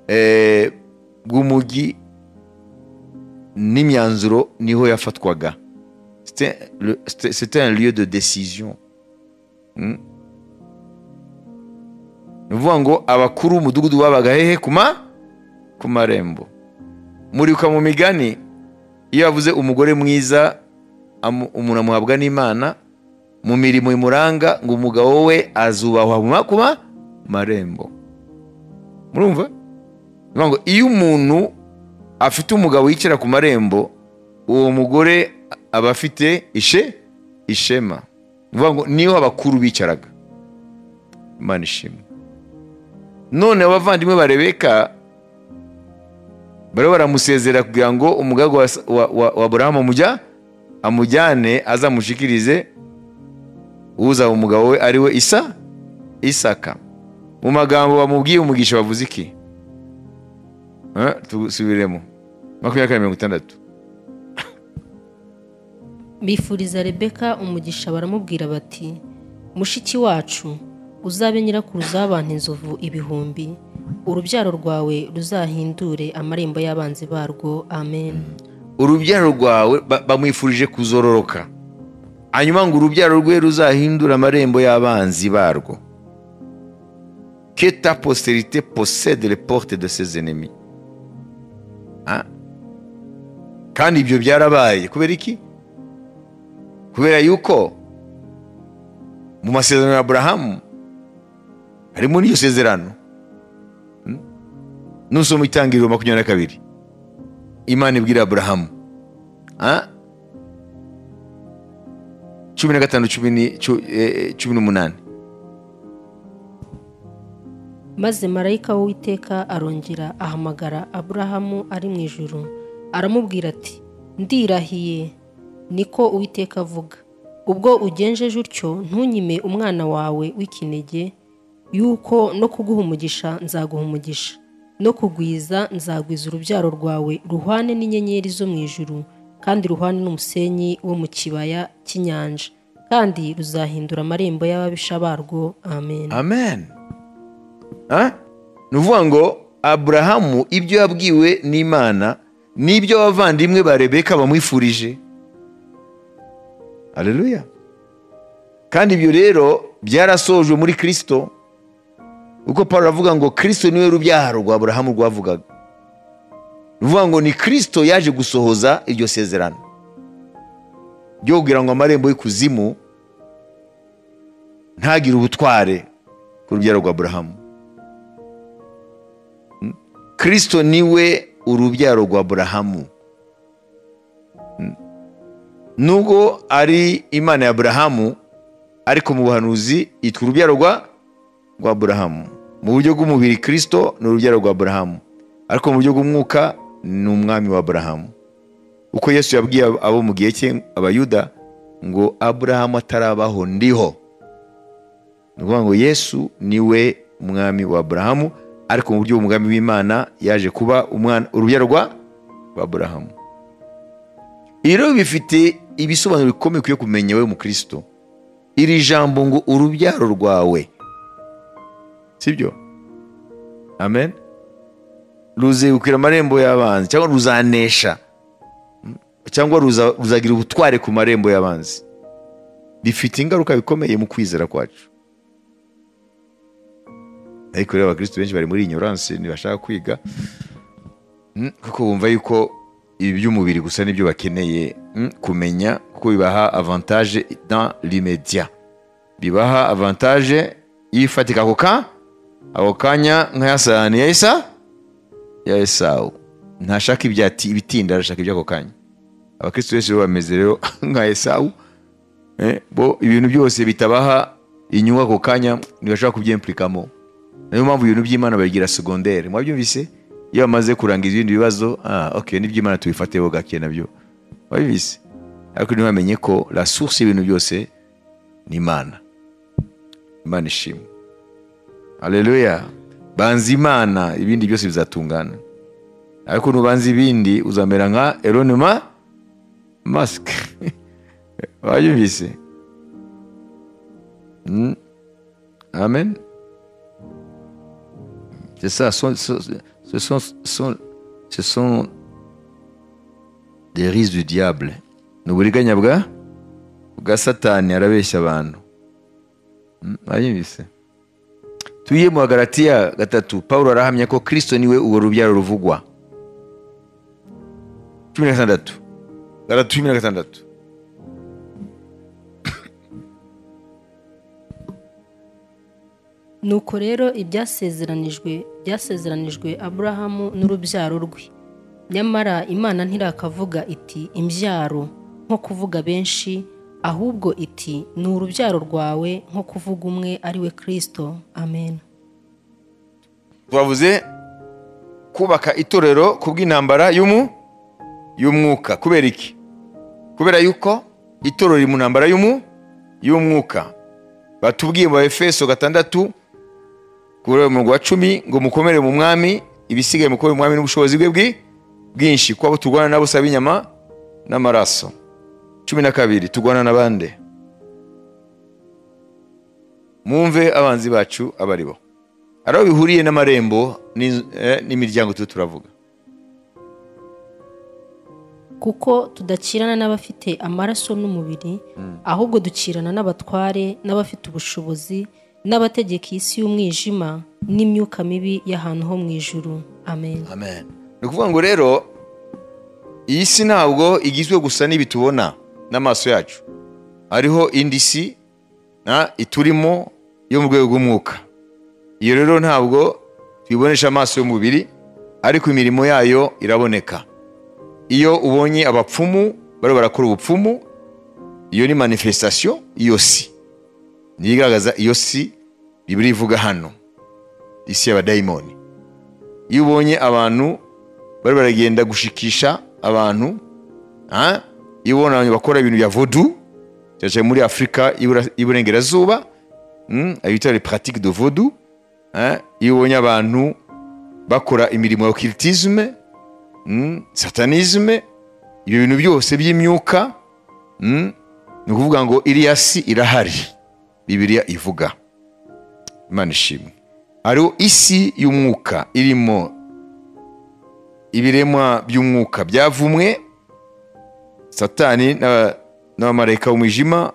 eh, bw'umugi n'imyanzuro niho yafatwaga C'était le- c'était c'était un lieu de décision ni ukuvuga ngo abakuru b'umudugudu babaga hehe ku ma ku marembo muribuka mu migani iyo yavuze umugore mwiza amu- umuntu amuhabwa n'imana mu mirimo imuranga ngo umugabo we azubahwa mu ma ku ma- marembo murumva Ni ukuvuga ngo iyo umuntu afite umugabo yicara ku marembo uwo mugore aba afite ishe ishema ni ukuvuga ngo niho abakuru bicaraga imana ishimwe none abavandimwe ba rebeka bariho baramusezera kugira ngo umugabo wa burahamu amujya amujyane azamushikirize uzaba umugabo we ari we isa isaka mu magambo bamubwiye umugisha bavuze iki tubiremo makumyabiri na mirongo itandatu bifuriza rebeka umugisha baramubwira bati mushiki wacu uzabe nyirakuruza w'abantu inzovu ibihumbi urubyaro rwawe ruzahindure amarembo y'abanzi barwo amen urubyaro rwawe ba- bamwifurije kuzororoka hanyuma ngo urubyaro rwe ruzahindura amarembo y'abanzi barwo que ta posterité possède les portes de ses ennemis Ah. kandi ibyo byarabaye kubera iki kubera yuko mu masezerano ya aburahamu harimo n'iryo sezerano Hmm? nusoma itangiriro makumyabiri na kabiri imana ibwira aburahamu Ah? cumi na gatanu cumi ni- cu- eh, cumi n'umunani maze marayika w'uwiteka arongera ahamagara aburahamu ari mu ijuru aramubwira ati ndirahiye niko uwiteka avuga ubwo ugenjeje utyo ntunyime umwana wawe w'ikinege yuko no kuguha umugisha nzaguha umugisha no kugwiza nzagwiza urubyaro rwawe ruhwane n'inyenyeri zo mu ijuru kandi ruhwane n'umusenyi wo mu kibaya cy'inyanja kandi ruzahindura amarembo y'ababisha barwo amen amen Ah? ni ukuvuga ngo aburahamu ibyo yabwiwe n'imana n'ibyo abavandimwe ba rebeka bamwifurije aleluya kandi ibyo rero byarasojwe muri kirisito kuko paul aravuga ngo kirisito niwe rubyaro rwa aburahamu rwavugaga ni ukuvuga ngo ni kirisito yaje gusohoza iryo sezerano ryo kugira ngo amarembo y'ikuzimu ntagire ubutware ku rubyaro rwa aburahamu Mm. kirisito niwe urubyaro rwa aburahamu Mm. nubwo ari imana ya aburahamu ariko mu buhanuzi yitwa urubyaro rwa rwa aburahamu mu buryo bw'umubiri kirisito ni urubyaro rwa aburahamu ariko mu buryo bw'umwuka ni umwami wa aburahamu uko yesu yabwiye abo mu gihe cye abayuda ngo aburahamu atarabaho ndiho ni ukuvuga ngo yesu niwe umwami wa aburahamu ariko mu buryo bw'umugambi w'imana yaje kuba umwana urubyaro rwa rwa aburahamu ibi rero bifite ibisobanuro bikomeye ukwiye kumenya wowe mukristo iri jambo ngo urubyaro rwawe sibyo amen ruzegukira amarembo y'abanzi cyangwa ruzanesha Mm. cyangwa ruza- ruzagira ubutware ku marembo y'abanzi bifite ingaruka bikomeye mu kwizera kwacu ariko rero abakristo benshi bari muri ignorance ntibashaka kwiga Mm, kuko bumva yuko ibi by'umubiri gusa nibyo bakeneye mm, kumenya kuko bibaha avantage dans l'immédiat bibaha avantage y'ifatika ako ka ako kanya nk'aya sahani ya isa ya esawu ntashaka ibyati ibitinda arashaka iby'ako kanya abakristo benshi rero bameze rero nka esawu Eh, bo ibintu byose bitabaha inyungu ako kanya ntibashaka kubyemplikamo niyo mpamvu ibintu by'imana babigira segondere mwabyumvise iyo bamaze kurangiza ibindi bibazo ah ok n'iby'imana tubifate ho gake nabyo mwabyumvise ariko ntibamenye ko la source y'ibintu byose ni imana imana ishimwe aleluya banza imana ibindi byose bizatungana ariko nubanza ibindi uzamera nka eronima masike mwabyumvise Mm. amen C'est ça, ce sont, ce sont- ce sont- ce sont des rises du diable. Ni uburiganya bwa bwa satani arabeshya abantu Mm, mwanyumvise tuye mu bagaratiya gatatu pawulo arahamya ko kristo niwe urwo rubyaro ruvugwa cumi na gatandatu Galati cumi na gatandatu nuko rero ibyasezeranijwe byasezeranijwe aburahamu n'urubyaro rwe nyamara imana ntirakavuga iti imbyaro nko kuvuga benshi ahubwo iti ni urubyaro rwawe nko kuvuga umwe ari we kirisito amen twavuze kubaka itorero ku bw'intambara y'umu y'umwuka kubera iki kubera yuko itorero riri mu ntambara y'umu y'umwuka batubwiye mu efeso gatandatu kuri uyu murongo wa cumi ngo mukomere mu mwami ibisigaye mukomere mu mwami n'ubushobozi bwe bwi bwinshi kuko abo turwana nabo usaba inyama n'amaraso cumi na kabiri turwana n'abande mwumve abanzi bacu aba ari bo hari aho bihuriye n'amarembo n'inzu- eh, n'imiryango turi turavuga kuko tudakirana n'abafite amaraso n'umubiri ahubwo dukirana n'abatware n'abafite ubushobozi n'abategeka isi y'umwijima n'imyuka mibi y'ahantu ho mu ijuru amen amen ni ukuvuga ngo rero iyi si ntabwo igizwe gusa n'ibi tubona n'amaso yacu hariho indi si na- iturimo yo mu rwego rw'umwuka iyo rero ntabwo tuyibonesha amaso y'umubiri ariko imirimo yayo iraboneka iyo ubonye abapfumu bariho barakora ubupfumu iyo ni manifestation iyo si niyo igaragaza iyo si bibiri ivuga hano isi y'abadayimoni iyo ubonye abantu bari baragenda gushikisha abantu ah, iyo ubona abantu bakora ibintu bya vodu cyane cyane muri afurika y'Ibura- y'iburengerazuba mm, ayo bita les pratiques de vodu ah, iyo ubonye abantu bakora imirimo ya okiritisme mm, satanisme ibyo bintu byose by'imyuka mm, ni ukuvuga ngo iriya si irahari bibiliya ivuga imana ishimwe hariho isi y'umwuka irimo ibiremwa by'umwuka byavumwe satani n'aba- n'abamarayika b'umwijima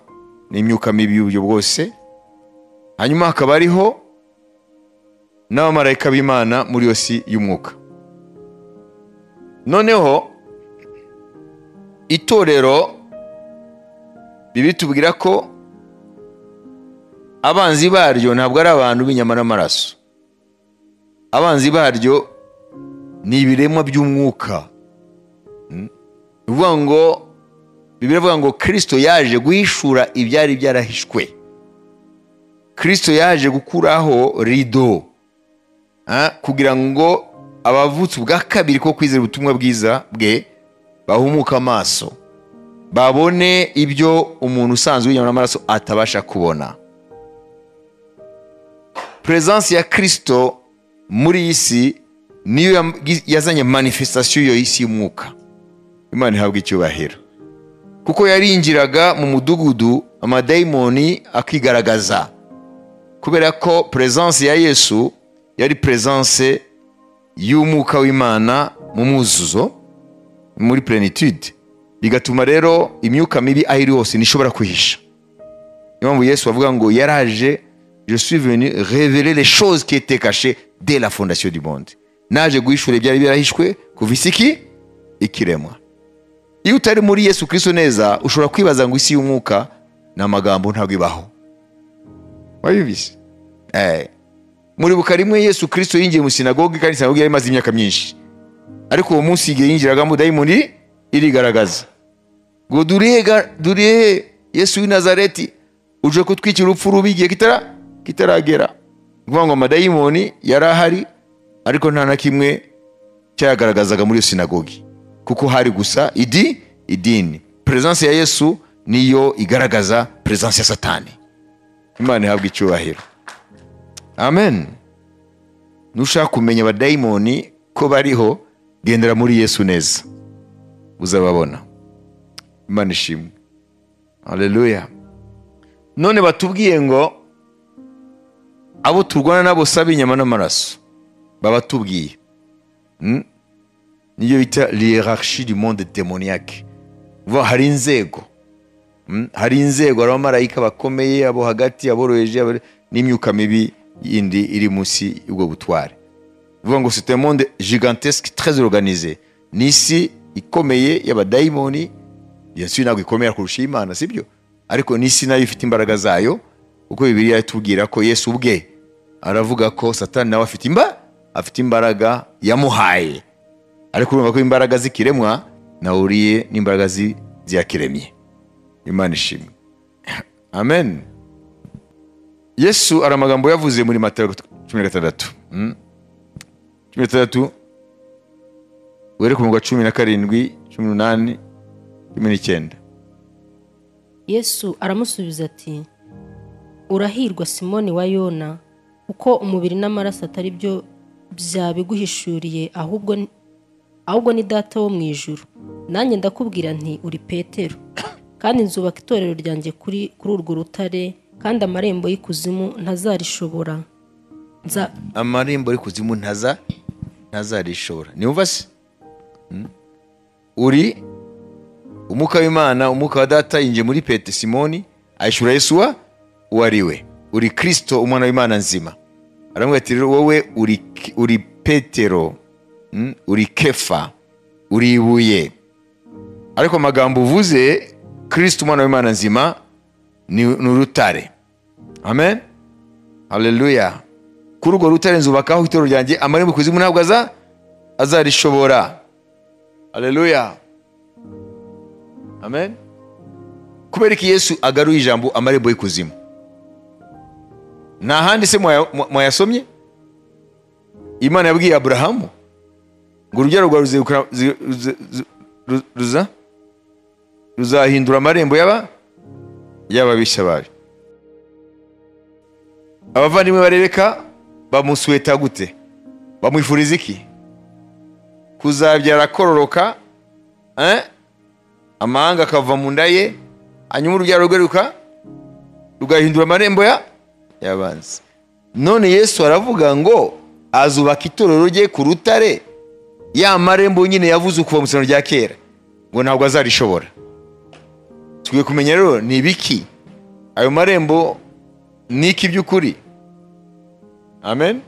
n'imyuka mibi y'uburyo bwose hanyuma hakaba hariho n'abamarayika b'imana muri iyo si y'umwuka noneho itorero bibiri tubwira ko abanzi baryo ntabwo ari abantu b'inyama n'amaraso abanzi baryo ni ibiremwa by'umwuka Mm. Ni ukuvuga ngo bibiri ivuga ngo kirisito yaje guhishura ibyari byarahishwe kirisito yaje gukuraho rido Ah, kugira ngo abavutse ubwa kabiri ko kwizera ubutumwa bwiza bwe bahumuke amaso babone ibyo umuntu usanzwe w'inyama n'amaraso atabasha kubona perezansi ya kirisito muri iyi si niyo yam- yazanye manifestation y'iyo isi y'umwuka imana ihabwa icyubahiro kuko yarinjiraga mu mudugudu amadayimoni akigaragaza kubera ko perezansi ya yesu yari perezansi y'umwuka w'imana mu mwuzuzo muri plenitude bigatuma rero imyuka mibi aho iri hose ntishobora kwihisha niyo mpamvu yesu avuga ngo yaraje je suis venu révéler les choses qui étaient cachées dès la fondation du monde naje guhishura ibyari byarahishwe kuva isi iki ikiremwa iyo utari muri yesu kristo neza ushobora kwibaza ngo isi y'umwuka ni amagambo ntabwo ibaho wabibise eh. muribuka rimwe yesu kristo yinjiye mu sinagogi kandi sinagogi yari imaze imyaka myinshi ariko uwo munsi igihe yinjiragamo dayimoni irigaragaza ngo durihe ga- durihe yesu w'i nazareti uje kutwikira urupfu rubi igihe kitara kitaragera ni ukuvuga ngo amadayimoni yari ahari ariko nta na kimwe cyayagaragazaga muri iyo sinagogi kuko hari gusa idi idini perezansi ya yesu niyo igaragaza perezansi ya satani imana ihabwa icyubahiro amen nushaka kumenya abadayimoni ko bariho gendera muri yesu neza uzababona imana ishimwe haleluya none batubwiye ngo abo turwana nabo saba inyama n'amaraso babatubwiye Mm. niyo bita liyerarshi du monde demoniyake vuba hari inzego Mm. hari inzego hari abamarayika bakomeye abo hagati aboroheje abo- n'imyuka mibi yindi iri munsi y'ubwo butware vuga ngo c'est un monde gigantesque très organisé ni isi ikomeye y'abadayimoni iyo si ntabwo ikomera kurusha iy'imana sibyo ariko n'isi nayo ifite imbaraga zayo kuko bibiliya itubwira ko yesu ubwe aravuga ko satani nawe afite imba afite imbaraga yamuhaye ariko urumva ko imbaraga z'ikiremwa nahuriye n'imbaraga zi- z'iyakiremye imana ishimwe amen yesu hari amagambo yavuze muri matayo cumi na gatandatu Mm. cumi na gatandatu were ku mugwa cumi na karindwi cumi n'umunani cumi n'icyenda yesu aramusubiza ati urahirwa simoni wa yona kuko umubiri n'amaraso atari byo byabiguhishuriye ahubwo ni- ahubwo ni data wo mu ijuru nanjye ndakubwira nti uri petero kandi nzubaka itorero ryanjye kuri kuri urwo rutare kandi amarembo y'ikuzimu ntazarishobora nza amarembo y'ikuzimu ntaza ntazarishobora niyumva se Mm. uri umwuka w'imana umwuka wa data yinjiye muri pete simoni ayishyura yesu wa uwo ari we uri kirisito umwana w'imana nzima aramubwira ati rero wowe uri, Ki- uri petero Mm. uri kefa uri ibuye ariko amagambo uvuze kirisito umwana w'imana nzima ni ni urutare amen haleluya kuri urwo rutare nzubakaho itoro ryanjye amarembo kuzimu ntabwo aza azarishobora haleluya amen kubera iki yesu agaruye ijambo amarembo y'ikuzimu nta handi se mwaya- mwa- mwayasomye imana yabwiye aburahamu ngo urubyaro rwawe ruzegukana- zi- zi- zi- ru- ruza- ruzahindura amarembo y'aba y'ababishya bayo abavandimwe barebeka bamusuweta gute bamwifuriza iki kuzabyara kororoka eh? amahanga akava mu nda ye hanyuma urubyaro rugaruka rugahindura amarembo ya yabanza none yesu aravuga ngo azubaka itorero rye ku rutare ya marembo nyine yavuze kuva mu isano rya kera ngo ntabwo azarishobora tugwe kumenya rero ni ibiki ayo marembo ni iki by'ukuri amen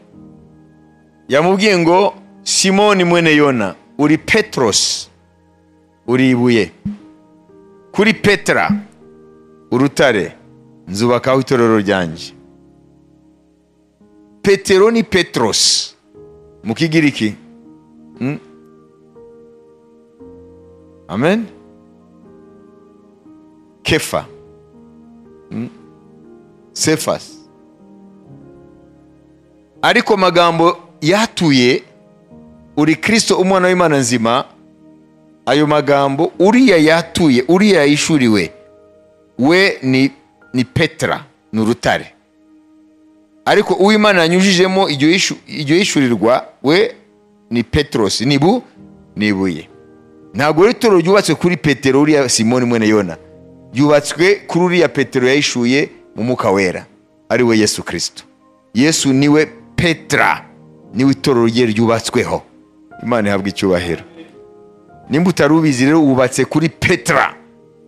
yamubwiye ngo simoni mwene yona uri petrosi uri ibuye kuri petera urutare nzubakaho itorero ryanjye petero ni petrosi mu kigiriki Mm. amen kefa sefasi ariko magambo yatuye uri kirisito umwana w'imana nzima ayo magambo uriya yatuye uriya yishuriwe we ni, ni petera ni urutare ariko uw'imana yanyujijemo iryo yishu- iryo yishurirwa we ni peterosi nibu ni ibuye ntabwo rero itoro ryubatswe kuri petero uriya simoni mwene yona ryubatswe kuri uriya petero yahishuye mu mwuka wera ari we yesu kirisito yesu niwe petera niwe itorero rye ryubatsweho imana ihabwa icyubahiro nimba utari ubizi rero wubatse kuri petera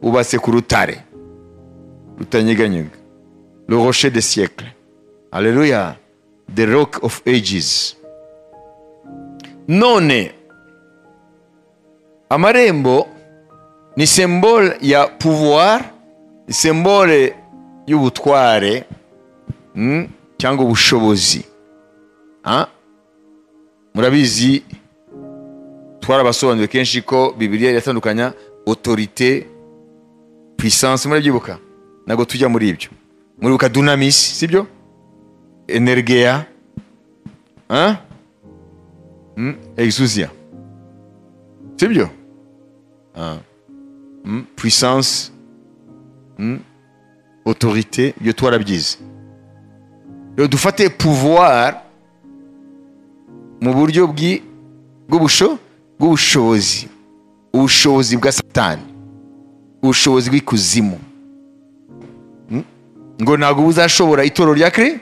wubatse ku rutare rutanyeganyega le rocher de siècle haleluya the rock of ages none amarembo ni sembole ya pouvoir ni sembole y'ubutware mm, cyangwa ubushobozi Ah, murabizi twarabasobanuriye kenshi ko bibiliya iratandukanya otorite puissance murabyibuka ntabwo tujya muri ibyo muribuka dunamis sibyo energeya Ah? Mm, exousia sibyo Ah. Mm, puissance Mm, autorité ibyo twarabyize rero dufate pouvoir mu buryo bw'i- bw'ubusho bw'ubushobozi ubushobozi bwa satani ubushobozi bw'ikuzimu Mm? ngo ntabwo buzashobora itoro rya kri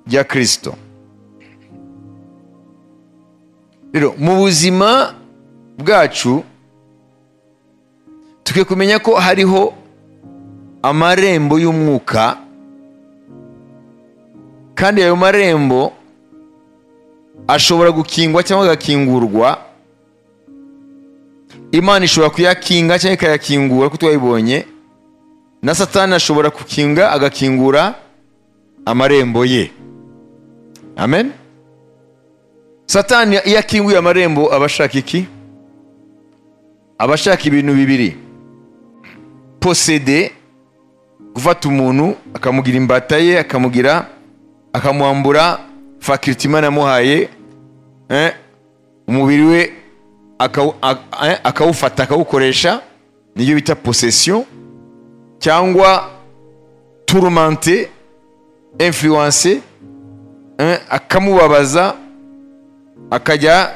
rya kirisito rero mu buzima bwacu tukwiye kumenya ko hariho amarembo y'umwuka kandi ayo marembo ashobora gukingwa cyangwa agakingurwa imana ishobora kuyakinga cyangwa ikayakingura kuko twayibonye na satani ashobora gukinga agakingura amarembo ye amen satani iyo akinguye amarembo aba ashaka iki abashaka ibintu bibiri posede gufata umuntu akamugira imbata ye akamugira akamwambura fakiriti imana amuhaye eh, umubiri we akawu- ak- eh, akawufata akawukoresha niyo bita posesiyo cyangwa turumante influence eh, akamubabaza akajya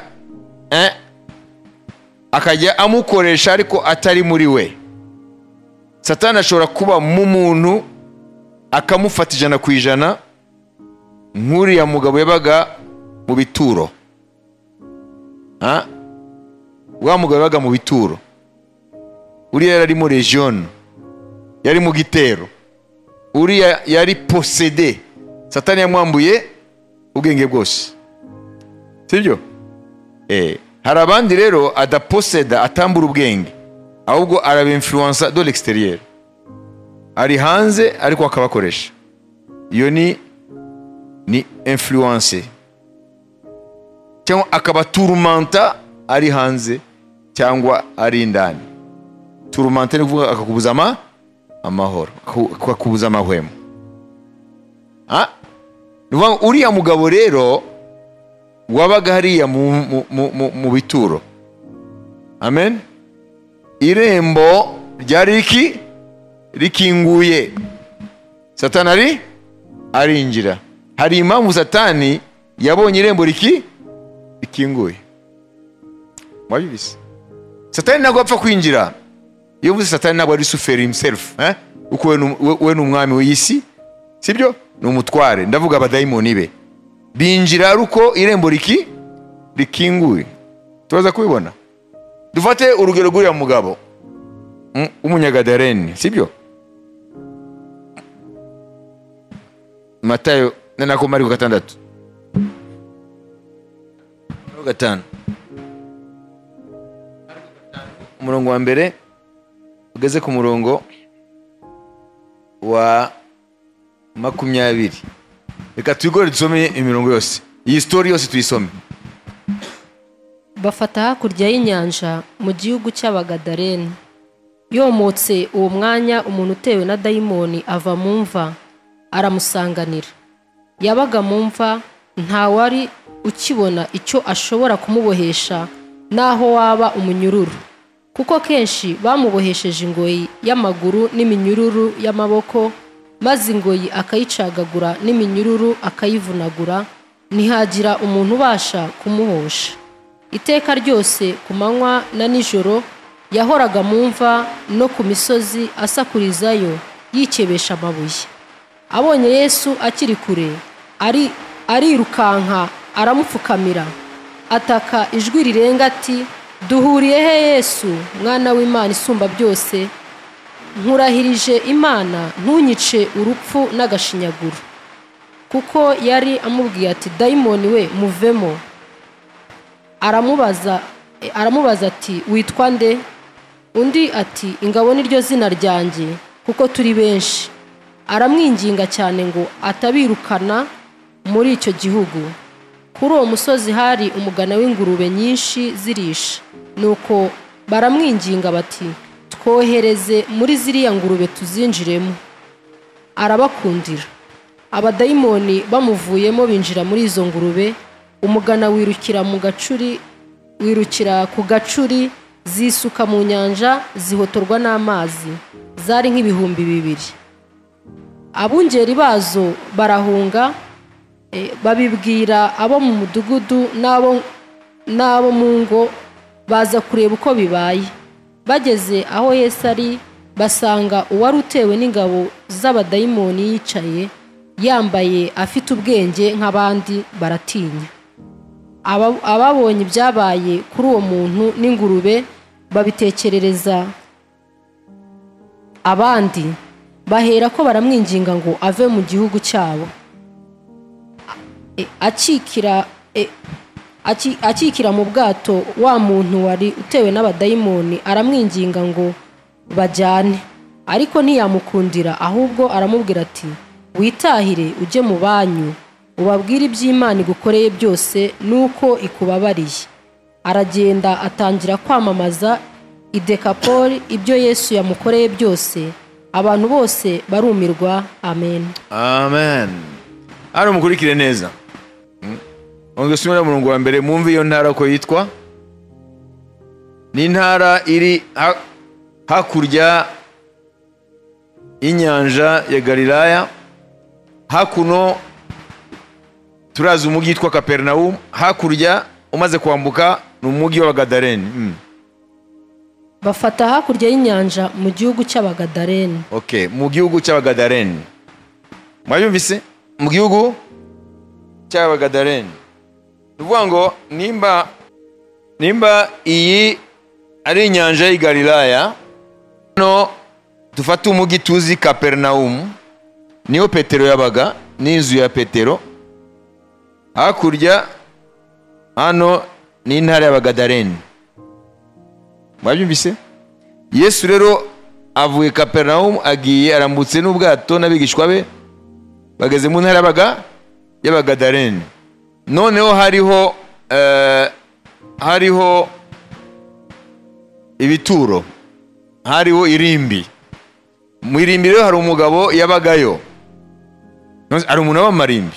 eh, akajya amukoresha ariko atari muri we satani ashobora kuba mu muntu akamufata ijana ku ijana nk'uriya mugabo yabaga mu bituro Ah, wa mugabo yabaga mu bituro uriya yari ari muri region yari mu gitero uriya yari posede satani yamwambuye ubwenge bwose sibyo eh, hari abandi rero adaposeda atambura ubwenge ahubwo arabinfluensa do l'exterieur ari hanze ariko akabakoresha iyo ni ni influence cyangwa akabaturumanta ari hanze cyangwa ari indani turumanta ni ukuvuga akakubuza ama amahoro akaku- akakubuza amahwemo Ah, ni ukuvuga ngo uriya mugabo rero wabaga hariya mu, mu, mu, mu, mu bituro amen irembo ryari riki rikinguye satani ari arinjira hari impamvu satani yabonye irembo riki rikinguye mwabibizi satani ntabwo apfa kwinjira iyo uvuze satani ntabwo ari suferi himself eh? kuko we ni- we- we ni umwami w'iyi si sibyo ni umutware ndavuga abadayimoni be binjira ari uko irembo riki rikinguye turaza kubibona dufate urugero rw'uriya mugabo mm, w'umunyagadareni sibyo matayo nanako mariko gatandatu Mariko gatanu umurongo wa mbere ugeze ku murongo wa makumyabiri reka twigore dusome imirongo yose iyi sitori yose tuyisome bafata hakurya y'inyanja mu gihugu cy'abagadaleni yomotse uwo mwanya umuntu utewe na dayimoni ava mu mva aramusanganira yabaga mu mva ntawari ukibona icyo ashobora kumubohesha n'aho waba umunyururu kuko kenshi bamubohesheje ingoyi y'amaguru n'iminyururu y'amaboko maze ingoyi akayicagagura n'iminyururu akayivunagura ntihagira umuntu ubasha kumuhosha iteka ryose ku manywa na nijoro yahoraga mu mva no ku misozi asakurizayo yikebesha amabuye abonye yesu akiri kure ari arirukanka aramupfukamira ataka ijwi rirenga ati duhuriye he yesu mwana w'imana isumba byose nkurahirije imana ntunyice urupfu n'agashinyaguro kuko yari amubwiye ati dayimoni we muvemo aramubaza e, aramubaza ati witwa nde undi ati ingabo niryo zina ryanjye kuko turi benshi aramwinginga cyane ngo atabirukana muri icyo gihugu kuri uwo musozi hari umugana w'ingurube nyinshi zirisha nuko baramwinginga bati twohereze muri ziriya ngurube tuzinjiremo arabakundira abadayimoni bamuvuyemo binjira muri izo ngurube umugana wirukira mu gacuri wirukira ku gacuri zisuka mu nyanja zihotorwa n'amazi zari nk'ibihumbi bibiri abungeri bazo barahunga e, babibwira abo mu mudugudu n'abo n'abo mu ngo baza kureba uko bibaye bageze aho yesu ari basanga uwari utewe n'ingabo z'abadayimoni yicaye yambaye afite ubwenge nk'abandi baratinya Aba- ababonye ibyabaye kuri uwo muntu n'ingurube babitekerereza abandi bahera ko baramwinginga ngo ave mu gihugu cyabo E, akikira e, aki- akikira mu bwato wa muntu wari utewe n'abadayimoni aramwinginga ngo bajyane ariko ntiyamukundira ahubwo aramubwira ati witahire ujye mu banyu ubabwire iby'imana igukoreye byose n'uko ikubabariye aragenda atangira kwamamaza i dekapoli ibyo yesu yamukoreye byose abantu bose barumirwa amen amen hano mukurikire neza ntabwo simera umurongo wa mbere mwumve iyo ntara ko yitwa ni intara iri ha- hakurya y'inyanja ya galilaya hakuno turazi umujyi witwa kaperinawumu hakurya umaze kwambuka ni umujyi w'abagadareni Mm. bafata hakurya y'inyanja mu gihugu cy'abagadareni okay mu gihugu cy'abagadareni mwabyumvise mu gihugu cy'abagadareni ni ukuvuga ngo nimba nimba iyi ari inyanja y'i galilaya hano dufate umujyi tuzi kaperinawumu niho petero yabaga n'inzu ya petero hakurya hano ni intara y'abagadareni mwabyumvise yesu rero avuye kaperinawumu agiye arambutse n'ubwato n'abigishwa be bageze mu ntara y'abaga y'abagadareni noneho hariho eh, hariho ibituro hariho irimbi mu irimbi rero hari umugabo yabagayo Nonse- hari umuntu w'amarimbi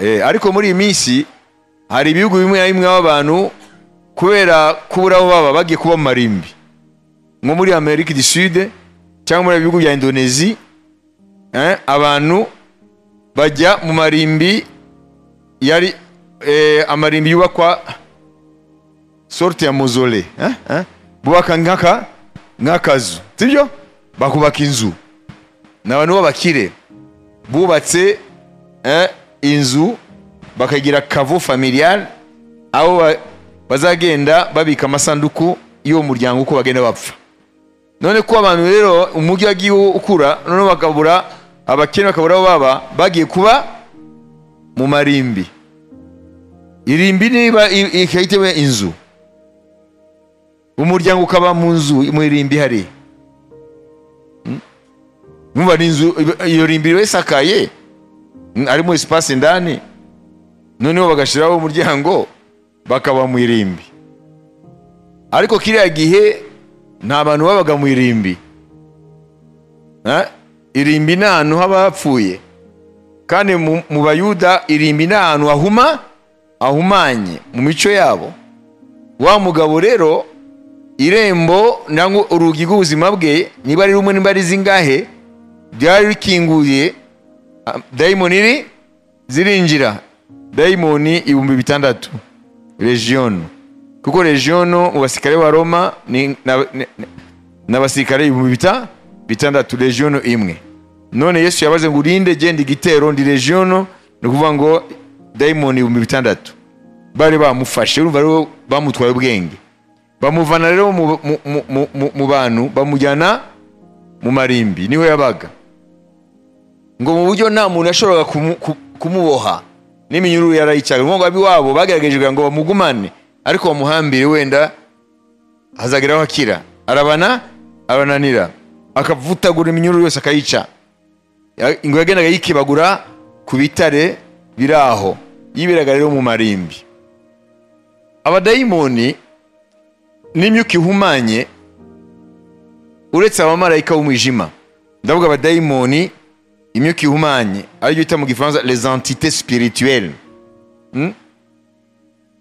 Eh, ariko muri iyi minsi hari ibihugu bimwe na bimwe aho abantu kubera kubura aho baba bagiye kuba mu marimbi nko muri amerika du sud cyangwa muri ibihugu bya indonezi eh, abantu bajya mu marimbi yari eh, amarimbi yubakwa sorte ya mozole eh, eh, bubaka nk'aka nk'akazu sibyo bakubaka inzu ni abantu b'abakire bubatse eh, inzu bakagira kavo familial aho ba- bazagenda babika amasanduku y'uwo muryango uko bagenda bapfa none ko abantu rero umujyi wagiye ukura noneho bakabura abakene bakabura aho baba bagiye kuba mu marimbi irimbi niba i- ikayitewe inzu umuryango ukaba mu nzu mu irimbi hari mwumva ni inzu iyo rimbi iba isakaye mm, harimo espace ndani noneho bagashyiraho umuryango bakaba mu irimbi ariko kiriya gihe nta bantu babaga mu irimbi Eh, irimbi ni ahantu haba hapfuye kandi mu mu bayuda irimbi ni ahantu hahuma hahumanye mu mico yabo wa mugabo rero irembo nangwa urugi rw'ubuzima bwe niba ari rumwe niba ari zingahe ryari rikinguye ah, dayimoni iri zirinjira dayimoni ibihumbi bitandatu regiono kuko regiono mu basirikare ba roma ni na- ni- ni- ni abasirikare ibihumbi bita- bitandatu regiono imwe none yesu yabaze ngo urinde genda igitero ndi regiono ni ukuvuga ngo dayimoni ibihumbi bitandatu bari bamufashe urumva rero bamutwaye ubwenge bamuvana rero mu- mu- mu- mu- mu- mu bantu bamujyana mu marimbi niho yabaga ngo mu buryo nta muntu yashoboraga kumu- ku- kumuboha n'iminyururu yarayicyaga ngo ab'iwabo bagerageje kugira ngo bamugumane ariko bamuhambire wenda hazageraho akira arabana arananira akavutagura iminyururu yose akayica Ya- ingwe yagendaga yikebagura ku bitare biri aho yiberaga rero mu marimbi abadayimoni n'imyuka ihumanye uretse abamarayika b'umwijima ndavuga abadayimoni imyuka ihumanye aribyo bita mu gifaransa les entités spirituelles Mm?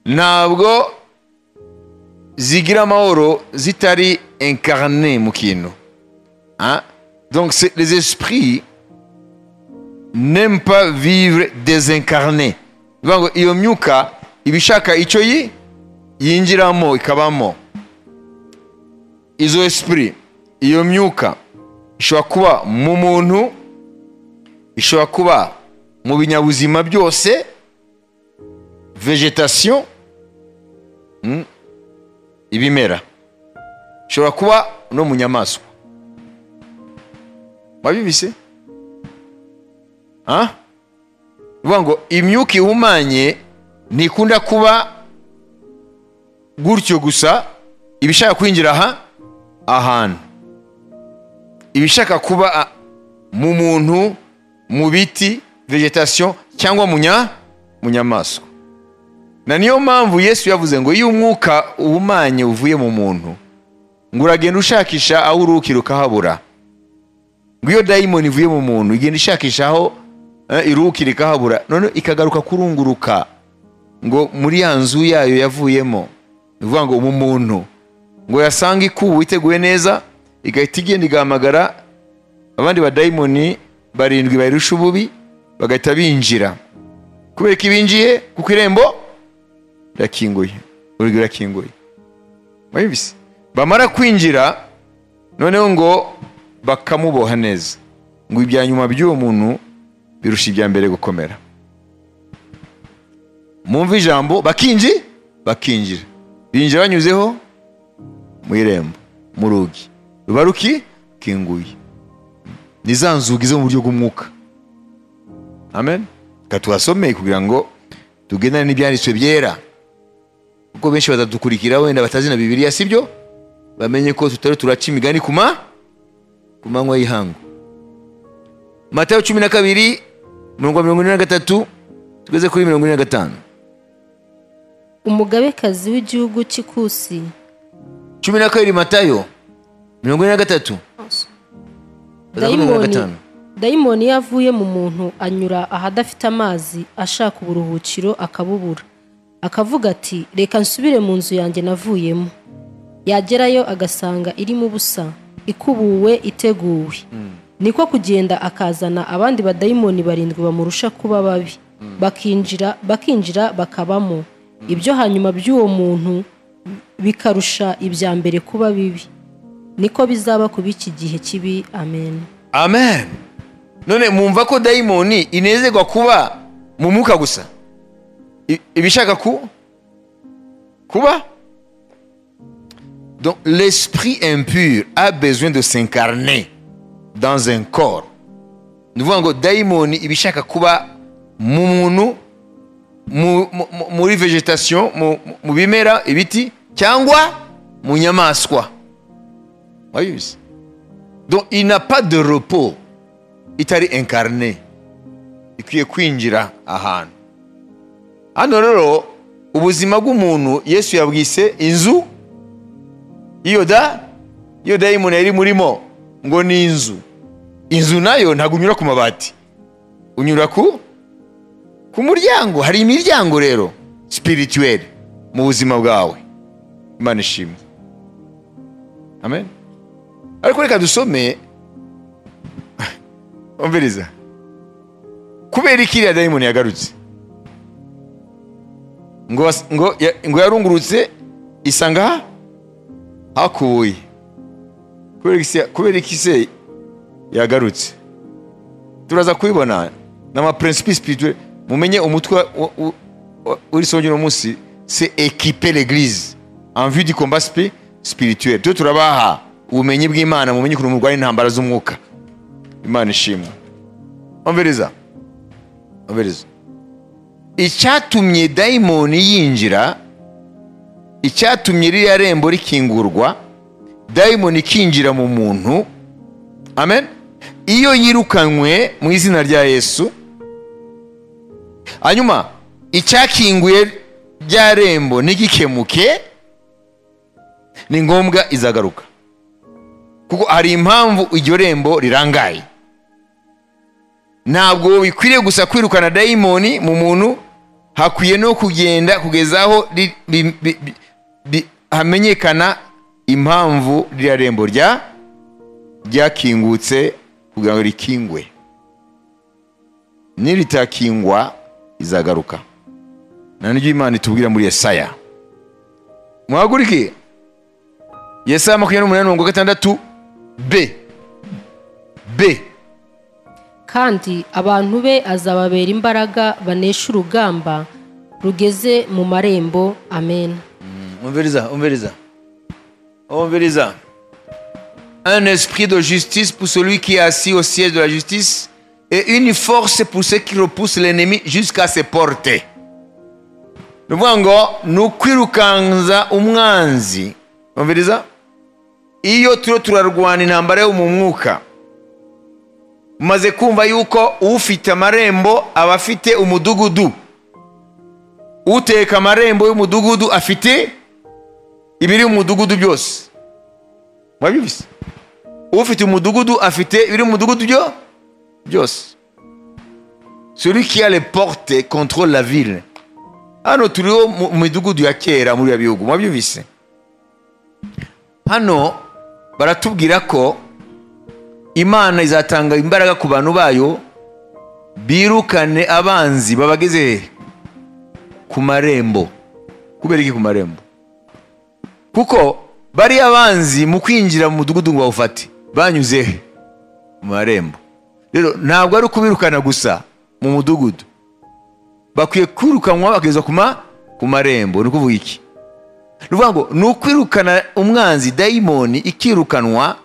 ntabwo zigira amahoro zitari incarné mu kintu Hein? donc c'est- les esprits n'aiment pas vivre désincarné bivuga ngo iyo myuka iba ishaka icyo yi yinjiramo ikabamo izo esprit iyo myuka ishobora kuba mu muntu ishobora kuba mu binyabuzima byose vegetation mm, ibimera ishobora kuba no mu nyamaswa wabibise uvuga ngo imyuka ihumanye ntikunda kuba gutyo gusa ibishaka kwinjira aha ahantu ibishaka kuba a- mu muntu mu biti vegetation cyangwa mu nya mu nyamaswa na niyo mpamvu yesu yavuze ngo iyo umwuka uhumanye uvuye mu muntu ngo uragenda ushakisha aho urukira ukahabura ngo iyo dayimoni ivuye mu muntu igenda ishakisha aho eh, irukira ikahabura none ikagaruka kurunguruka ngo muri ya nzu yayo yavuyemo ni ukuvuga ngo mu muntu ngo yasanga ikubu iteguye neza igahita igenda igahamagara abandi badayimoni barindwi bayirusha ububi bagahita binjira kubera ko ibinjiye kuko irembo rirakinguye urugi rurakinguye murabibisi bamara kwinjira noneho ngo bakamuboha neza ngo ibya nyuma by'uwo muntu birusha ibya mbere gukomera mwumve ijambo bakinji bakinjira binjira banyuzeho mu irembo mu rugi ruba ruki kinguye ni za nzugi zo mu buryo bw'umwuka amen reka tuhasomeye kugira ngo tugendane n'ibyanditswe byera kuko benshi batadukurikira wenda batazi na bibiliya sibyo bamenye ko tutari turaca imigani ku ma ku manywa y'ihangu matayo cumi na kabiri mirongo mirongo ine na gatatu tugeze kuri mirongo ine na gatanu umugabekazi w'igihugu cy'ikusi cumi na kabiri matayo mirongo ine na gatatu kugeza kuri mirongo na dayimoni gatanu dayimoni iyo avuye mu muntu anyura ahadafite amazi ashaka uburuhukiro akabubura akavuga ati reka nsubire mu nzu yanjye navuyemo yagerayo agasanga irimo ubusa ikubuwe iteguwe niko kugenda akazana abandi badayimoni barindwi bamurusha kuba babi bakinjira bakinjira bakabamo ibyo hanyuma by'uwo muntu bikarusha ibya mbere kuba bibi niko bizaba ku b'iki gihe kibi amen amen none mwumva ko dayimoni inezerwa kuba mu mwuka gusa I- ibishaka ku kuba donc l'esprit impur a besoin de s'incarner dans un corps ni ukuvuga ngo dayimoni ibishaka kuba mu muntu mu- mu- mu- muri vegetation mu- mu- mu bimera ibiti cyangwa mu nyamaswa wabizi Donc il n'a pas de repos. Itari incarné. Ikwiye kwinjira ahantu. Hano rero ubuzima bw'umuntu Yesu yabwise inzu iyo da iyo dayimoni yari murimo ngo ni inzu. Inzu nayo ntabwo unyura ku mabati. Unyura ku ku muryango. Hari imiryango rero spirituelle mu buzima bwawe. Imana ishimwe. Amen. ariko reka dusome umviriza kubera iki iriya dayimoni yagarutse ngo bas- ngo ya- ngo yarungurutse isanga ha- hakubuye kubera iki se- kubera iki se yagarutse turaza kubibona ni amaprincipe spirituel mumenye umutwe wa- wa- wa- w'iri somo ry'uno munsi se ekipe l'eglise en vue du combat spi- spirituel twe turabaha ubumenyi bw'imana mumenye ukuntu murwanya intambara z'umwuka imana ishimwe umviriza umviriza icyatumye dayimoni yinjira icyatumye ririya rembo rikingurwa dayimoni ikinjira mu muntu amen iyo yirukanywe mu izina rya yesu hanyuma icyakinguye rya rembo ntigikemuke ni ngombwa izagaruka kuko hari impamvu iryo rembo rirangaye ntabwo bikwiriye gusa kwirukana dayimoni mu muntu hakwiye no kugenda kugeza aho ri- bi- bi- bi- bi- hamenyekana impamvu ririya rembo rya ryakingutse kugira ngo rikingwe niritakingwa izagaruka nta n'ibyo imana itubwira muri yesaya muhaguruke yesaya makumyabiri n'umunani mirongo gatandatu b b kandi abantu be azababera imbaraga banesha urugamba rugeze mu marembo amen umviriza umviriza umviriza un esprit de justice pour celui qui est assis au siège de la justice et une force pour ceux qui repoussent l'ennemi jusqu'à ses portes ni ukuvuga ngo ni ukwirukanza umwanzi umviriza iyo turiho turarwana intambara yo mu mwuka umaze kumva yuko ufite amarembo aba afite umudugudu uteka amarembo y'umudugudu afite ibiri mu mudugudu byose mwabyumvise ufite umudugudu afite ibiri mu mudugudu byo byose celui qui a les portes contrôle la ville hano turiho mu mu midugudu ya kera muri biriya bihugu mwabyumvise hano baratubwira ko imana izatanga imbaraga ku bantu bayo birukane abanzi babageze hehe ku marembo kubera iki ku marembo kuko bari abanzi mu kwinjira mu mudugudu ngo bawufate banyuze he mu marembo rero ntabwo ari ukubirukana gusa mu mudugudu bakwiye kwirukanwa bakagezwa ku ma- ku marembo ni ukuvuga iki ni ukuvuga ngo ni ukwirukana umwanzi dayimoni ikirukanwa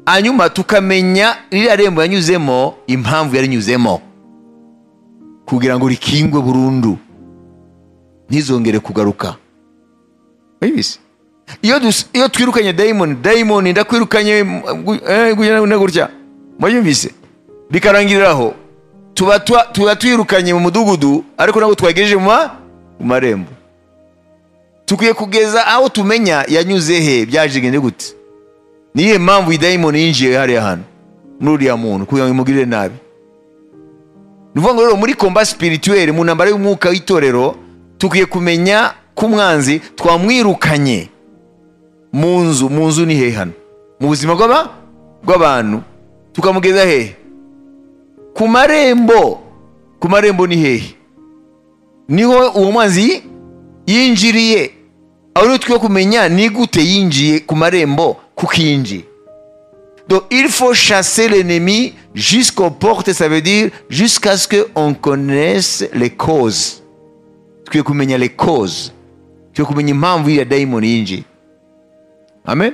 hanyuma tukamenya ririya rembo yanyuzemo impamvu yarinyuzemo kugira ngo rikingwe burundu ntizongere kugaruka Urabizi? iyo dus- iyo twirukanye dayimoni dayimoni ndakwirukanye mm, gu- eh, gutya na gutya mwabyumvise bikarangiriraho tuba twa- tuba twirukanye mu mudugudu ariko ntabwo twagejeje mu ma- mu marembo tukwiye kugeza aho tumenya yanyuze he byajigenze gute niyo mpamvu iyi dayimoni yinjiye hariya hantu muri uriya muntu kugira ngo imugirire nabi ni ukuvuga ngo rero muri komba sipirituweri mu ntambara y'umwuka w'itorero tukwiye kumenya ko umwanzi twamwirukanye mu nzu mu nzu ni hehe hano mu buzima bw'aba bw'abantu tukamugeza hehe ku marembo ku marembo ni hehe niho uwo mwanzi yinjiriye aho rero twiye kumenya ni gute yinjiye ku marembo kuko yinjiye Donc il faut chasser l'ennemi jusqu'aux portes, ça veut dire jusqu'à ce qu'on connaisse les causes. Tukwiye kumenya les causes. Tukwiye kumenya impamvu ya dayimoni yinjiye. Amen.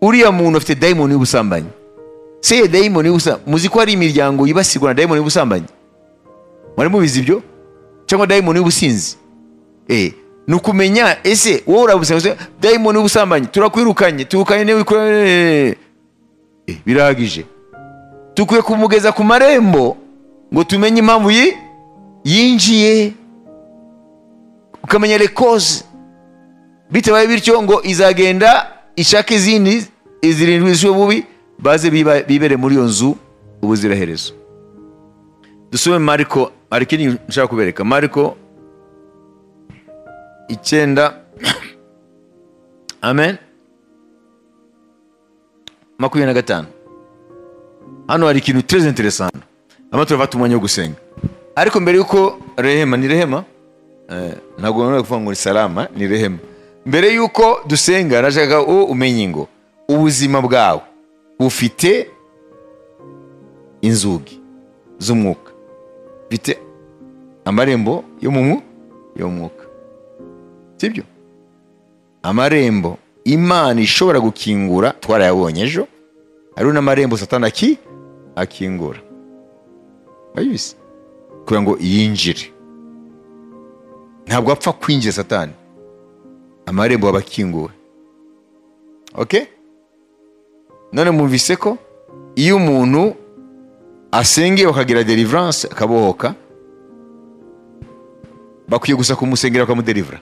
Uriya muntu afite dayimoni y'ubusambanyi. Se iyo dayimoni y'ubusambanyi. Muzi ko hari imiryango yibasirwa na dayimoni y'ubusambanyi? Mwari mubizi ibyo? Cyangwa dayimoni y'ubusinzi? Eh, ni ukumenya ese wowe urabusenga dayimoni y'ubusambanyi turakwirukanye turukanye niwe wikuranye Eh, birahagije dukwiye kumugeza ku marembo ngo tumenye impamvu yi- yinjiye ukamenya lekoze bitabaye bityo ngo izagenda ishaka izindi zirindwi zishyuwe bubi baze biba- bibere muri iyo nzu ubuziraherezo dusome mariko hari ikindi nshaka kubereka mariko icyenda amen makumyabiri na gatanu hano hari ikintu très intéressant hano turavata umwanya wo gusenga ariko mbere yuko rehema ni rehema Eh, ntabwo nanone kuvuga ngo ni salama ni rehema mbere yuko dusenga nashaka uwo umenye ngo ubuzima bwawe bufite inzugi z'umwuka bifite amarembo yo mu mwu- yo mu mwuka sibyo amarembo imana ishobora gukingura twarayabonye ejo hariho n'amarembo satani aki akingura urabizi kugira ngo yinjire ntabwo apfa kwinjira satani amarembo aba akinguwe oke none mwumvise ko iyo umuntu asengeye bakagira deliverance akabohoka bakwiye gusa kumusengera bakamuderivura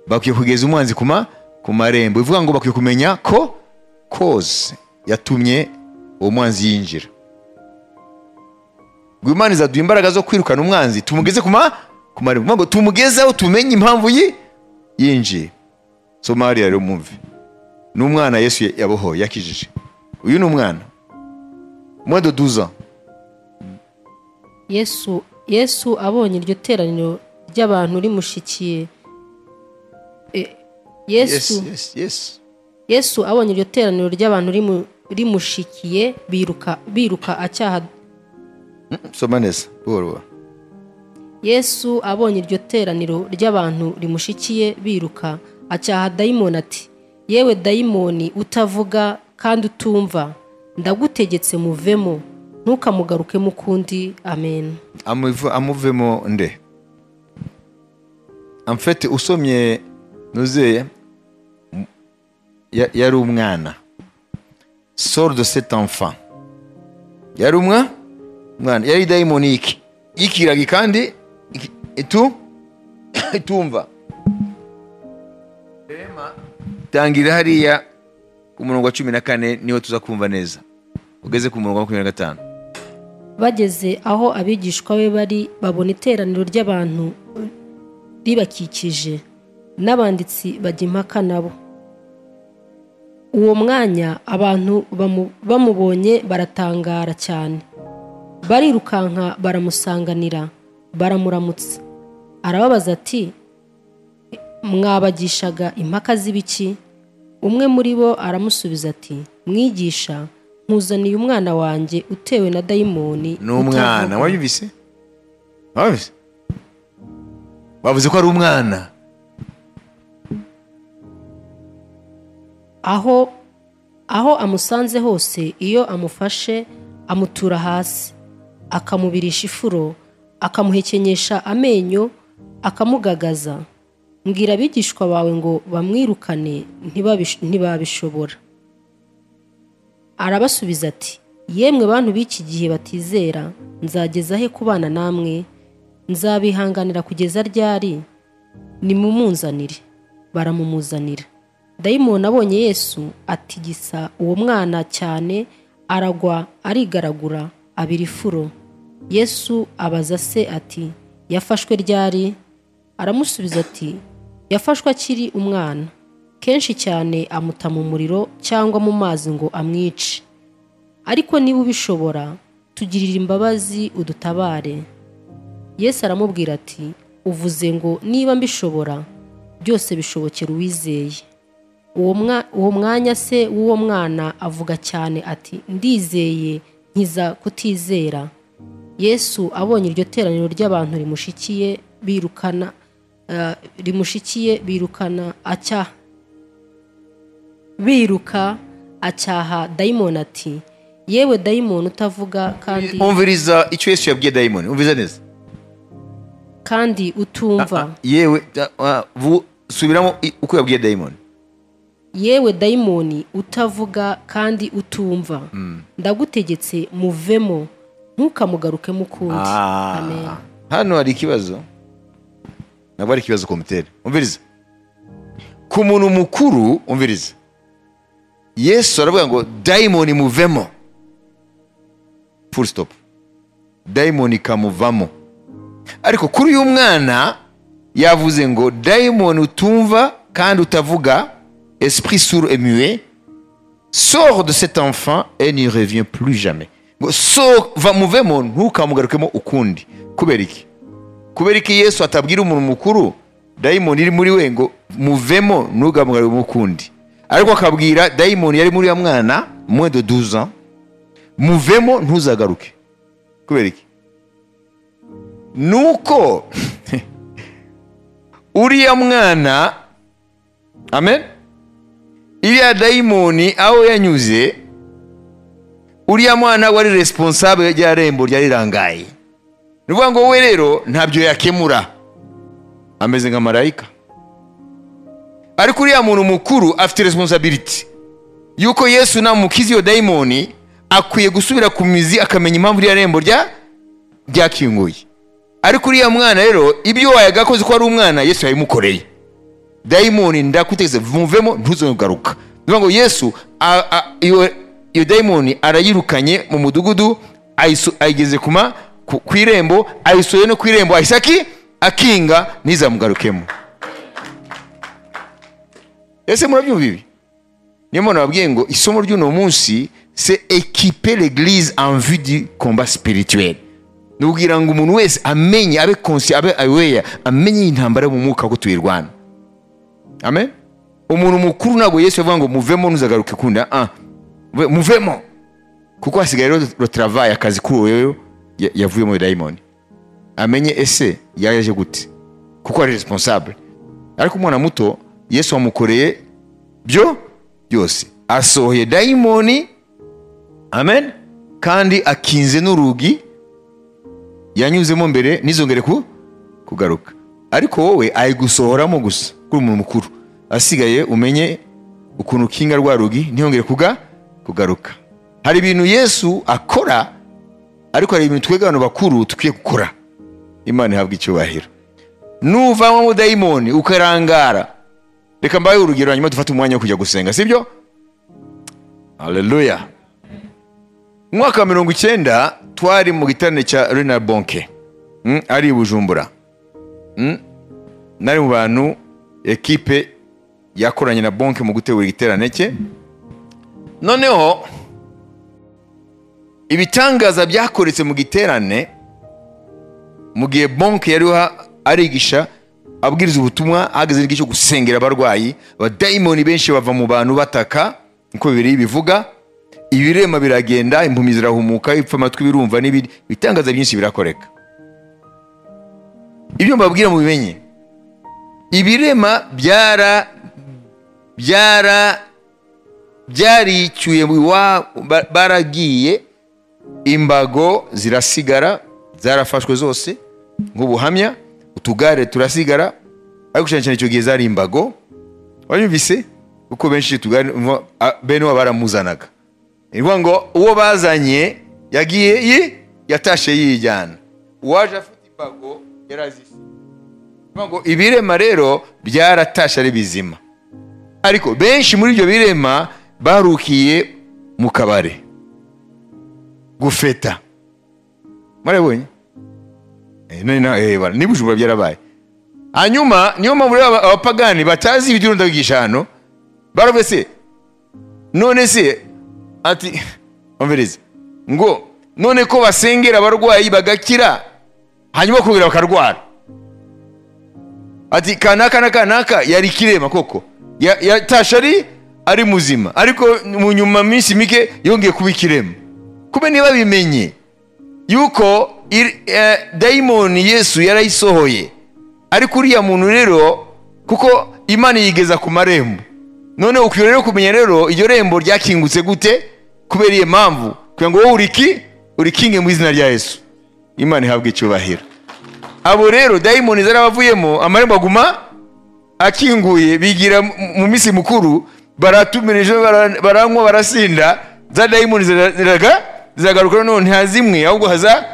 bakwiye kugeza umwanzi ku ma- ku marembo bivuga ngo bakwiye kumenya ko koze yatumye uwo mwanzi yinjira ngo imana izaduha imbaraga zo kwirukana umwanzi tumugeze ku ma- ku marembo Bivuga ngo tumugezeho tumenye impamvu yi yinjiye soma hariya rero mwumve ni umwana yesu ya- yabohoye yakijije uyu ni umwana mwa doduza yesu yesu abonye iryo teraniro ry'abantu rimushikiye E- yes yesu yes yes yesu abonye iryo teraniro ry'abantu rimu- rimushikiye biruka biruka acyaha soma neza buhoro buhoro yesu abonye iryo teraniro ry'abantu rimushikiye biruka acyaha dayimoni ati yewe dayimoni utavuga kandi utumva ndagutegetse muvemo ntukamugarukemo ukundi amen amuv- amuvemo nde amfete usomye nuzeye m- ya- yari umwana sor de cet enfant yari umwa umwana yari dayimoni iki yikiragi kandi iki- itu itumva rema tangira hariya ku murongo wa cumi na kane niho tuza kumva neza ugeze ku murongo wa makumyabiri na gatanu bageze aho abigishwa be bari babona iteraniro ry'abantu ribakikije n'abanditsi bajya impaka nabo uwo mwanya abantu bamu- bamubonye baratangara cyane barirukanka baramusanganira baramuramutsa arababaza ati mwabagishaga impaka z'ibiki umwe muri bo aramusubiza ati mwigisha nkuzaniye umwana wanjye utewe na dayimoni ni umwana utavuga." wayumvise wayumvise bavuze ko ari umwana aho aho amusanze hose iyo amufashe amutura hasi akamubirisha ifuro akamuhekenyesha amenyo akamugagaza mbwira abigishwa bawe ngo bamwirukane ntibabish- ntibabishobora arabasubiza ati yemwe bantu b'iki gihe batizera nzageza he kubana namwe nzabihanganira kugeza ryari nimumunzanire baramumuzanira dayimoni abonye yesu atigisa uwo mwana cyane aragwa arigaragura abira ifuro yesu abaza se ati yafashwe ryari aramusubiza ati yafashwe akiri umwana kenshi cyane amuta mu muriro cyangwa mu mazi ngo amwice ariko niba ubishobora tugirire imbabazi udutabare yesu aramubwira ati uvuze ngo niba mbishobora byose bishobokera uwizeye uwo mwa- uwo mwanya se w'uwo mwana avuga cyane ati ndizeye nkiza kutizera yesu abonye iryo teraniro ry'abantu rimushikiye birukana eh, rimushikiye birukana acya biruka acyaha dayimoni ati yewe dayimoni utavuga kandi umviriza icyo yesu yabwiye dayimoni umviriza neza kandi utumva yewe da- ah, vu- subiramo i- uko yabwiye dayimoni yewe dayimoni utavuga kandi utumva ndagutegetse muvemo ntukamugarukemo ukundi Ah, amen hano hari ikibazo ntabwo ari ikibazo komitere umviriza ku muntu mukuru umviriza yesu aravuga ngo dayimoni muvemo full stop dayimoni ikamuvamo ariko kuri uyu mwana yavuze ngo dayimoni utumva kandi utavuga esprit sourd et muet sors de cet enfant et n'y reviens plus jamais ngo so va muvemo ntukamugarukemo ukundi kubera iki kubera iki yesu atabwira umuntu mukuru dayimoni iri muri we ngo muvemo ntukamugarukemo ukundi ariko akabwira dayimoni yari muri uya mwana moins de 12 ans muvemo ntuzagaruke kubera iki nuko uriya mwana amen iriya dayimoni aho yanyuze uriya mwana wari responsable rya rembo ryari rirangaye ni ukuvuga ngo we rero ntabyo yakemura ameze nka marayika ariko uriya muntu mukuru afite responsibility yuko yesu namukiza iyo dayimoni akwiye gusubira ku mizi akamenya impamvu iriya rembo rya ryakinguye ariko uriya mwana rero ibyo wayagakoze ko ari umwana yesu yabimukoreye dayimoni ndakutegetse muvemo ntuzongaruka bivuga ngo yesu a- a- iyo iyo dayimoni arayirukanye mu mudugudu ayisu- ayigeze kuma ku ku irembo ayisohoye no ku irembo ahise aki akinga ntizamugarukemo ese murabyumva ibi niyo mpamvu nababwiye ngo isomo ry'uno munsi se ekipe l'eglise en vue du combat spirituel ni ubwira ngo umuntu wese amenye abe konsi abe aweya amenye iyi ntambara yo mu mwuka ko tuyirwana amen umuntu mukuru ntabwo yesu yavuga ngo muvemo ntuzagaruke kundi ah Muve- muvemo kuko hasigaye rero lo travaye akazi kuri wewe ya- yavuyemo ya dayimoni amenye ese yaje gute kuko ari responsable ariko umwana muto yesu wamukoreye byo byose asohoye dayimoni amen kandi akinze n'urugi yanyuzemo mbere ntizongere ku kugaruka ariko wowe ari gusohoramo gusa kuri umuntu mukuru asigaye umenye ukuntu ukinga rwa rugi ntiyongere kuga kugaruka hari ibintu yesu akora ariko hari ibintu twebwe abantu bakuru dukwiye gukora imana ihabwa icyubahiro nuvamo mudayimoni ukarangara reka mbaye urugero hanyuma dufate umwanya wo kujya gusenga sibyo haleluya mu mwaka wa mirongo icyenda twari mu giterane cya rena bonke Mm, ari i bujumbura Mm, nari mu bantu ekipe yakoranye na bonke mu gutegura igiterane cye noneho ibitangaza byakoretse mu giterane mu gihe bonke yari ha- arigisha abwiriza ubutumwa ahagaze n'igihe cyo gusengera abarwayi abadayimoni benshi bava mu bantu bataka niko bibiri bivuga ibirema biragenda impumi zirahumuka ibipfa amatwi birumva n'ibindi ibitangaza byinshi birakoreka ibyo mbabwira mubimenye ibirema byara byara byaricyuye iwa- ba- baragiye imbago zirasigara zarafashwe zose nk'ubuhamya utugare turasigara ariko cyane cyane icyo gihe zari imbago wanyumvise kuko benshi utugare mwa- a- bene wabo baramuzanaga ni ukuvuga ngo uwo bazanye yagiye yi- yatashe yijyana uwaje afite imbago yarazise Ni ukuvuga ngo ibirema rero byaratashe ari bizima ariko benshi muri ibyo birema barukiye mu kabare gufeta mwarabonye Eh, none na- eh, bana, niba ubujura byarabaye hanyuma niyo mpamvu rero aba- abapagani batazi ibyo urunda kwigisha hano baravuga se none se ati umviriza ngo none ko basengera abarwayi bagakira hanyuma kubira bakarwara ati kanaka na kanaka yari kirema koko Ya- yatashe ari ari muzima ariko mu nyuma minsi mike yongeye kuba ikirema kuba niba bimenye yuko ir- eh, dayimoni yesu yarayisohoye ariko uriya muntu rero kuko imana yigeza ku marembo none ukwiye rero kumenya rero iryo rembo ryakingutse gute kubera iyo mpamvu kugira ngo wowe uriki urikinge mu izina rya yesu imana ihabwe icyubahiro abo rero dayimoni zari abavuyemo amarembo aguma akinguye bigira mu- mu minsi mukuru baratumirije bara- baranywa barasinda za dayimoni zira- ziraga ziragaruka noneho nta zimwe ahubwo haza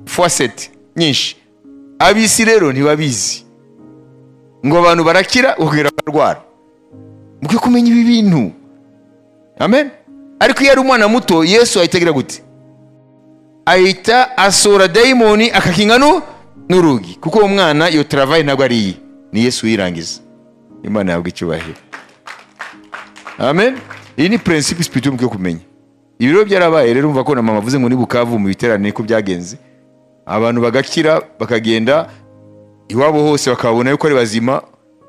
fuwaseti nyinshi ab'isi rero ntibabizi ngo abantu barakira bakongera bakarwara mukwiye kumenya ibi bintu amen ariko iyo ari umwana muto yesu ahita agira gute ahita asura dayimoni akakinga nu n'urugi kuko uwo mwana iyo travayi ntabwo ari iye ni yesu uyirangiza imana yabwa icyubahiro amen iyi ni prinsipe sipirituwe mukwiye kumenya ibi rero byarabaye rero umva ko na mama avuze ngo ni bukavu mu biterane ko byagenze abantu bagakira bakagenda iwabo hose bakabona yuko ari bazima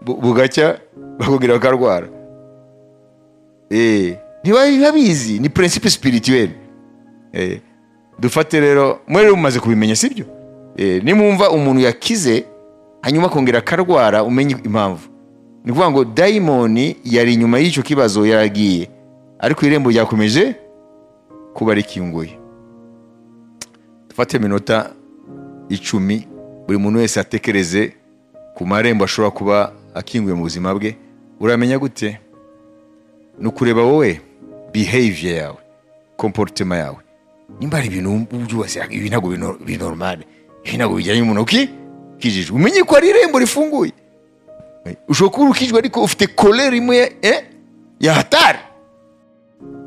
bu- bugacya bakongera bakarwara Eh, ntibabizi ni prinsipe spirituelle Eh, dufate rero mwari mumaze kubimenya sibyo Eh, nimwumva umuntu yakize hanyuma akongera akarwara umenye impamvu ni ukuvuga ngo dayimoni yari inyuma y'icyo kibazo yaragiye ariko irembo ryakomeje kuba rikinguye dufate iminota icumi buri muntu wese atekereze ku marembo ashobora kuba akinguye mu buzima bwe uramenya gute ni ukureba wowe behavior yawe komporutema yawe nimba hari ibintu byose ibi ntabwo bino- biri normale ibi ntabwo bijyanye n'umuntu uki ukijijwe umenye ko ari irembo rifunguye Eh, ushobora kuba urukijwe ariko ufite kolere imwe eh, ya hatari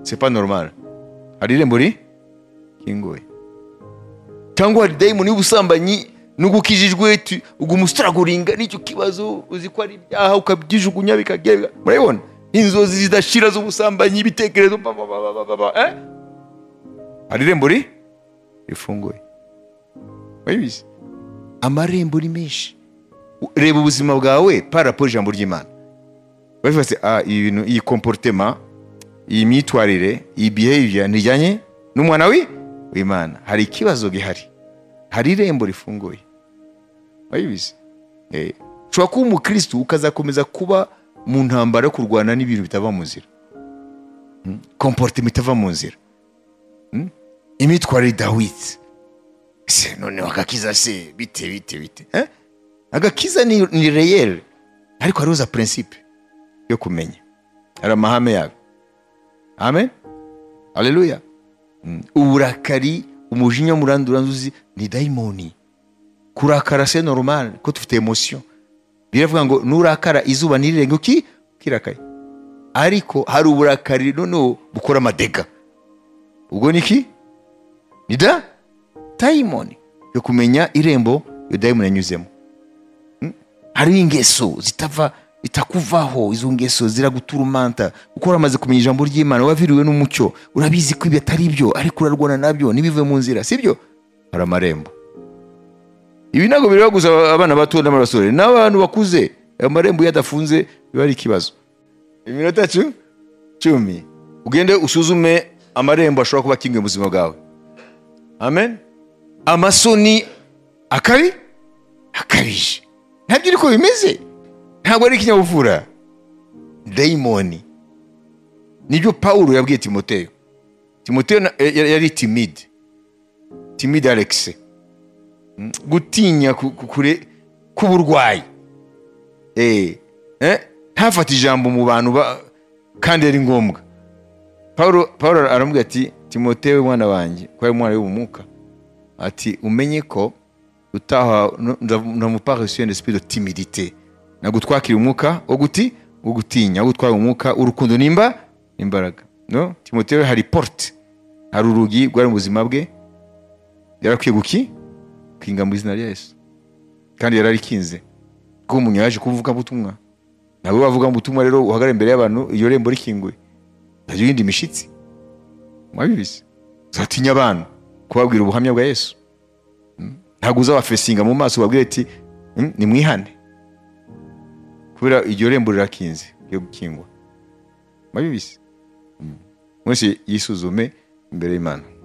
c'est pas normal hari irembo rikinguye cyangwa hari dayimoni y'ubusambanyi nubwo ukijijwe tu- uguma usitaraguringa n'icyo kibazo uzi ko ari ibyaha ukabyijugunya bikagenda murabibona inzozi zidashira z'ubusambanyi ibitekerezo ba- ba- ba- ba- ba- ba- eh? hari irembo ri- rifunguye urabizi amarembo ni menshi U- reba ubuzima bwawe parapo ijambo ry'imana bavuga bati ah ibi bintu iyi komporutema iyi myitwarire iyi behavior ntijyanye n'umwana wi w'imana hari ikibazo gihari hari irembo rifunguye wabibizi Eh, ushobora kuba umukristo ukazakomeza kuba mu ntambara yo kurwana n'ibintu bitava mu nzira Mm. komporutema itava mu nzira Mm. imyitwarire idahwitse se noneho agakiza se bite bite bite Eh? agakiza ni, ni reyeri ariko hariho za prinsipe yo kumenya hari amahame yayo amen haleluya Mm. uburakari umujinya muranduranzuzi ni dayimoni kurakara se normal ko dufite emosiyo biravuga ngo nurakara izuba ntirirenge uki ukirakaye ariko hari uburakari noneho bukora amadega ubwo ni iki ni da dayimoni yo kumenya irembo iyo dayimoni yanyuzemo Mm? hariho ingeso zitava itakuvaho izo ngeso ziraguturumanta kuko waramaze kumenya ijambo ry'imana waviriwe n'umucyo urabizi ko ibi atari byo ariko urarwana nabyo ntibive mu nzira sibyo hari amarembo ibi ntabwo bireba gusa abana bato n'abasore n'abantu bakuze amarembo iyo adafunze biba ari ikibazo iminota cu- cumi ugende usuzume amarembo ashobora kuba akingiye mu buzima bwawe amen amasoni akabi akabije ntabyo ariko bimeze ntabwo ari ikinyabupfura dayimoni nibyo pawulo yabwiye timoteyo timoteyo na- ya- ya- yari timide timide alexi gutinya ku- ku- kure k'uburwayi Eh, eh, ntafate ijambo mu bantu ba- kandi ari ngombwa pawulo pawulo aramubwira ati timoteyo mwana wanjye ko ari umwana w'ubumuka ati umenye ko utaha ndamuparisiyo ndetse de timidite nagutwakira umwuka wo guti wo gutinya wo gutwara umwuka urukundo nimba imbaraga no timoteyo hari porte hari urugi rwari mu buzima bwe yarakwiye guki kwinga mu izina rya yesu kandi yari arikinze kuko umuntu yaje kuvuga ubutumwa nabo bavuga ubutumwa rero uhagarara imbere y'abantu iyo rembo rikinguye ntagira iyindi mishitsi mwabibizi uzatinya abantu kubabwira ubuhamya bwa yesu Mm. ntabwo uzabafesinga mu maso ubabwire ati "Mm, nimwihane kubera iryo rembo rirakinze ryo gukingwa mwabibizi Mm. mwese yisuzume imbere y'imana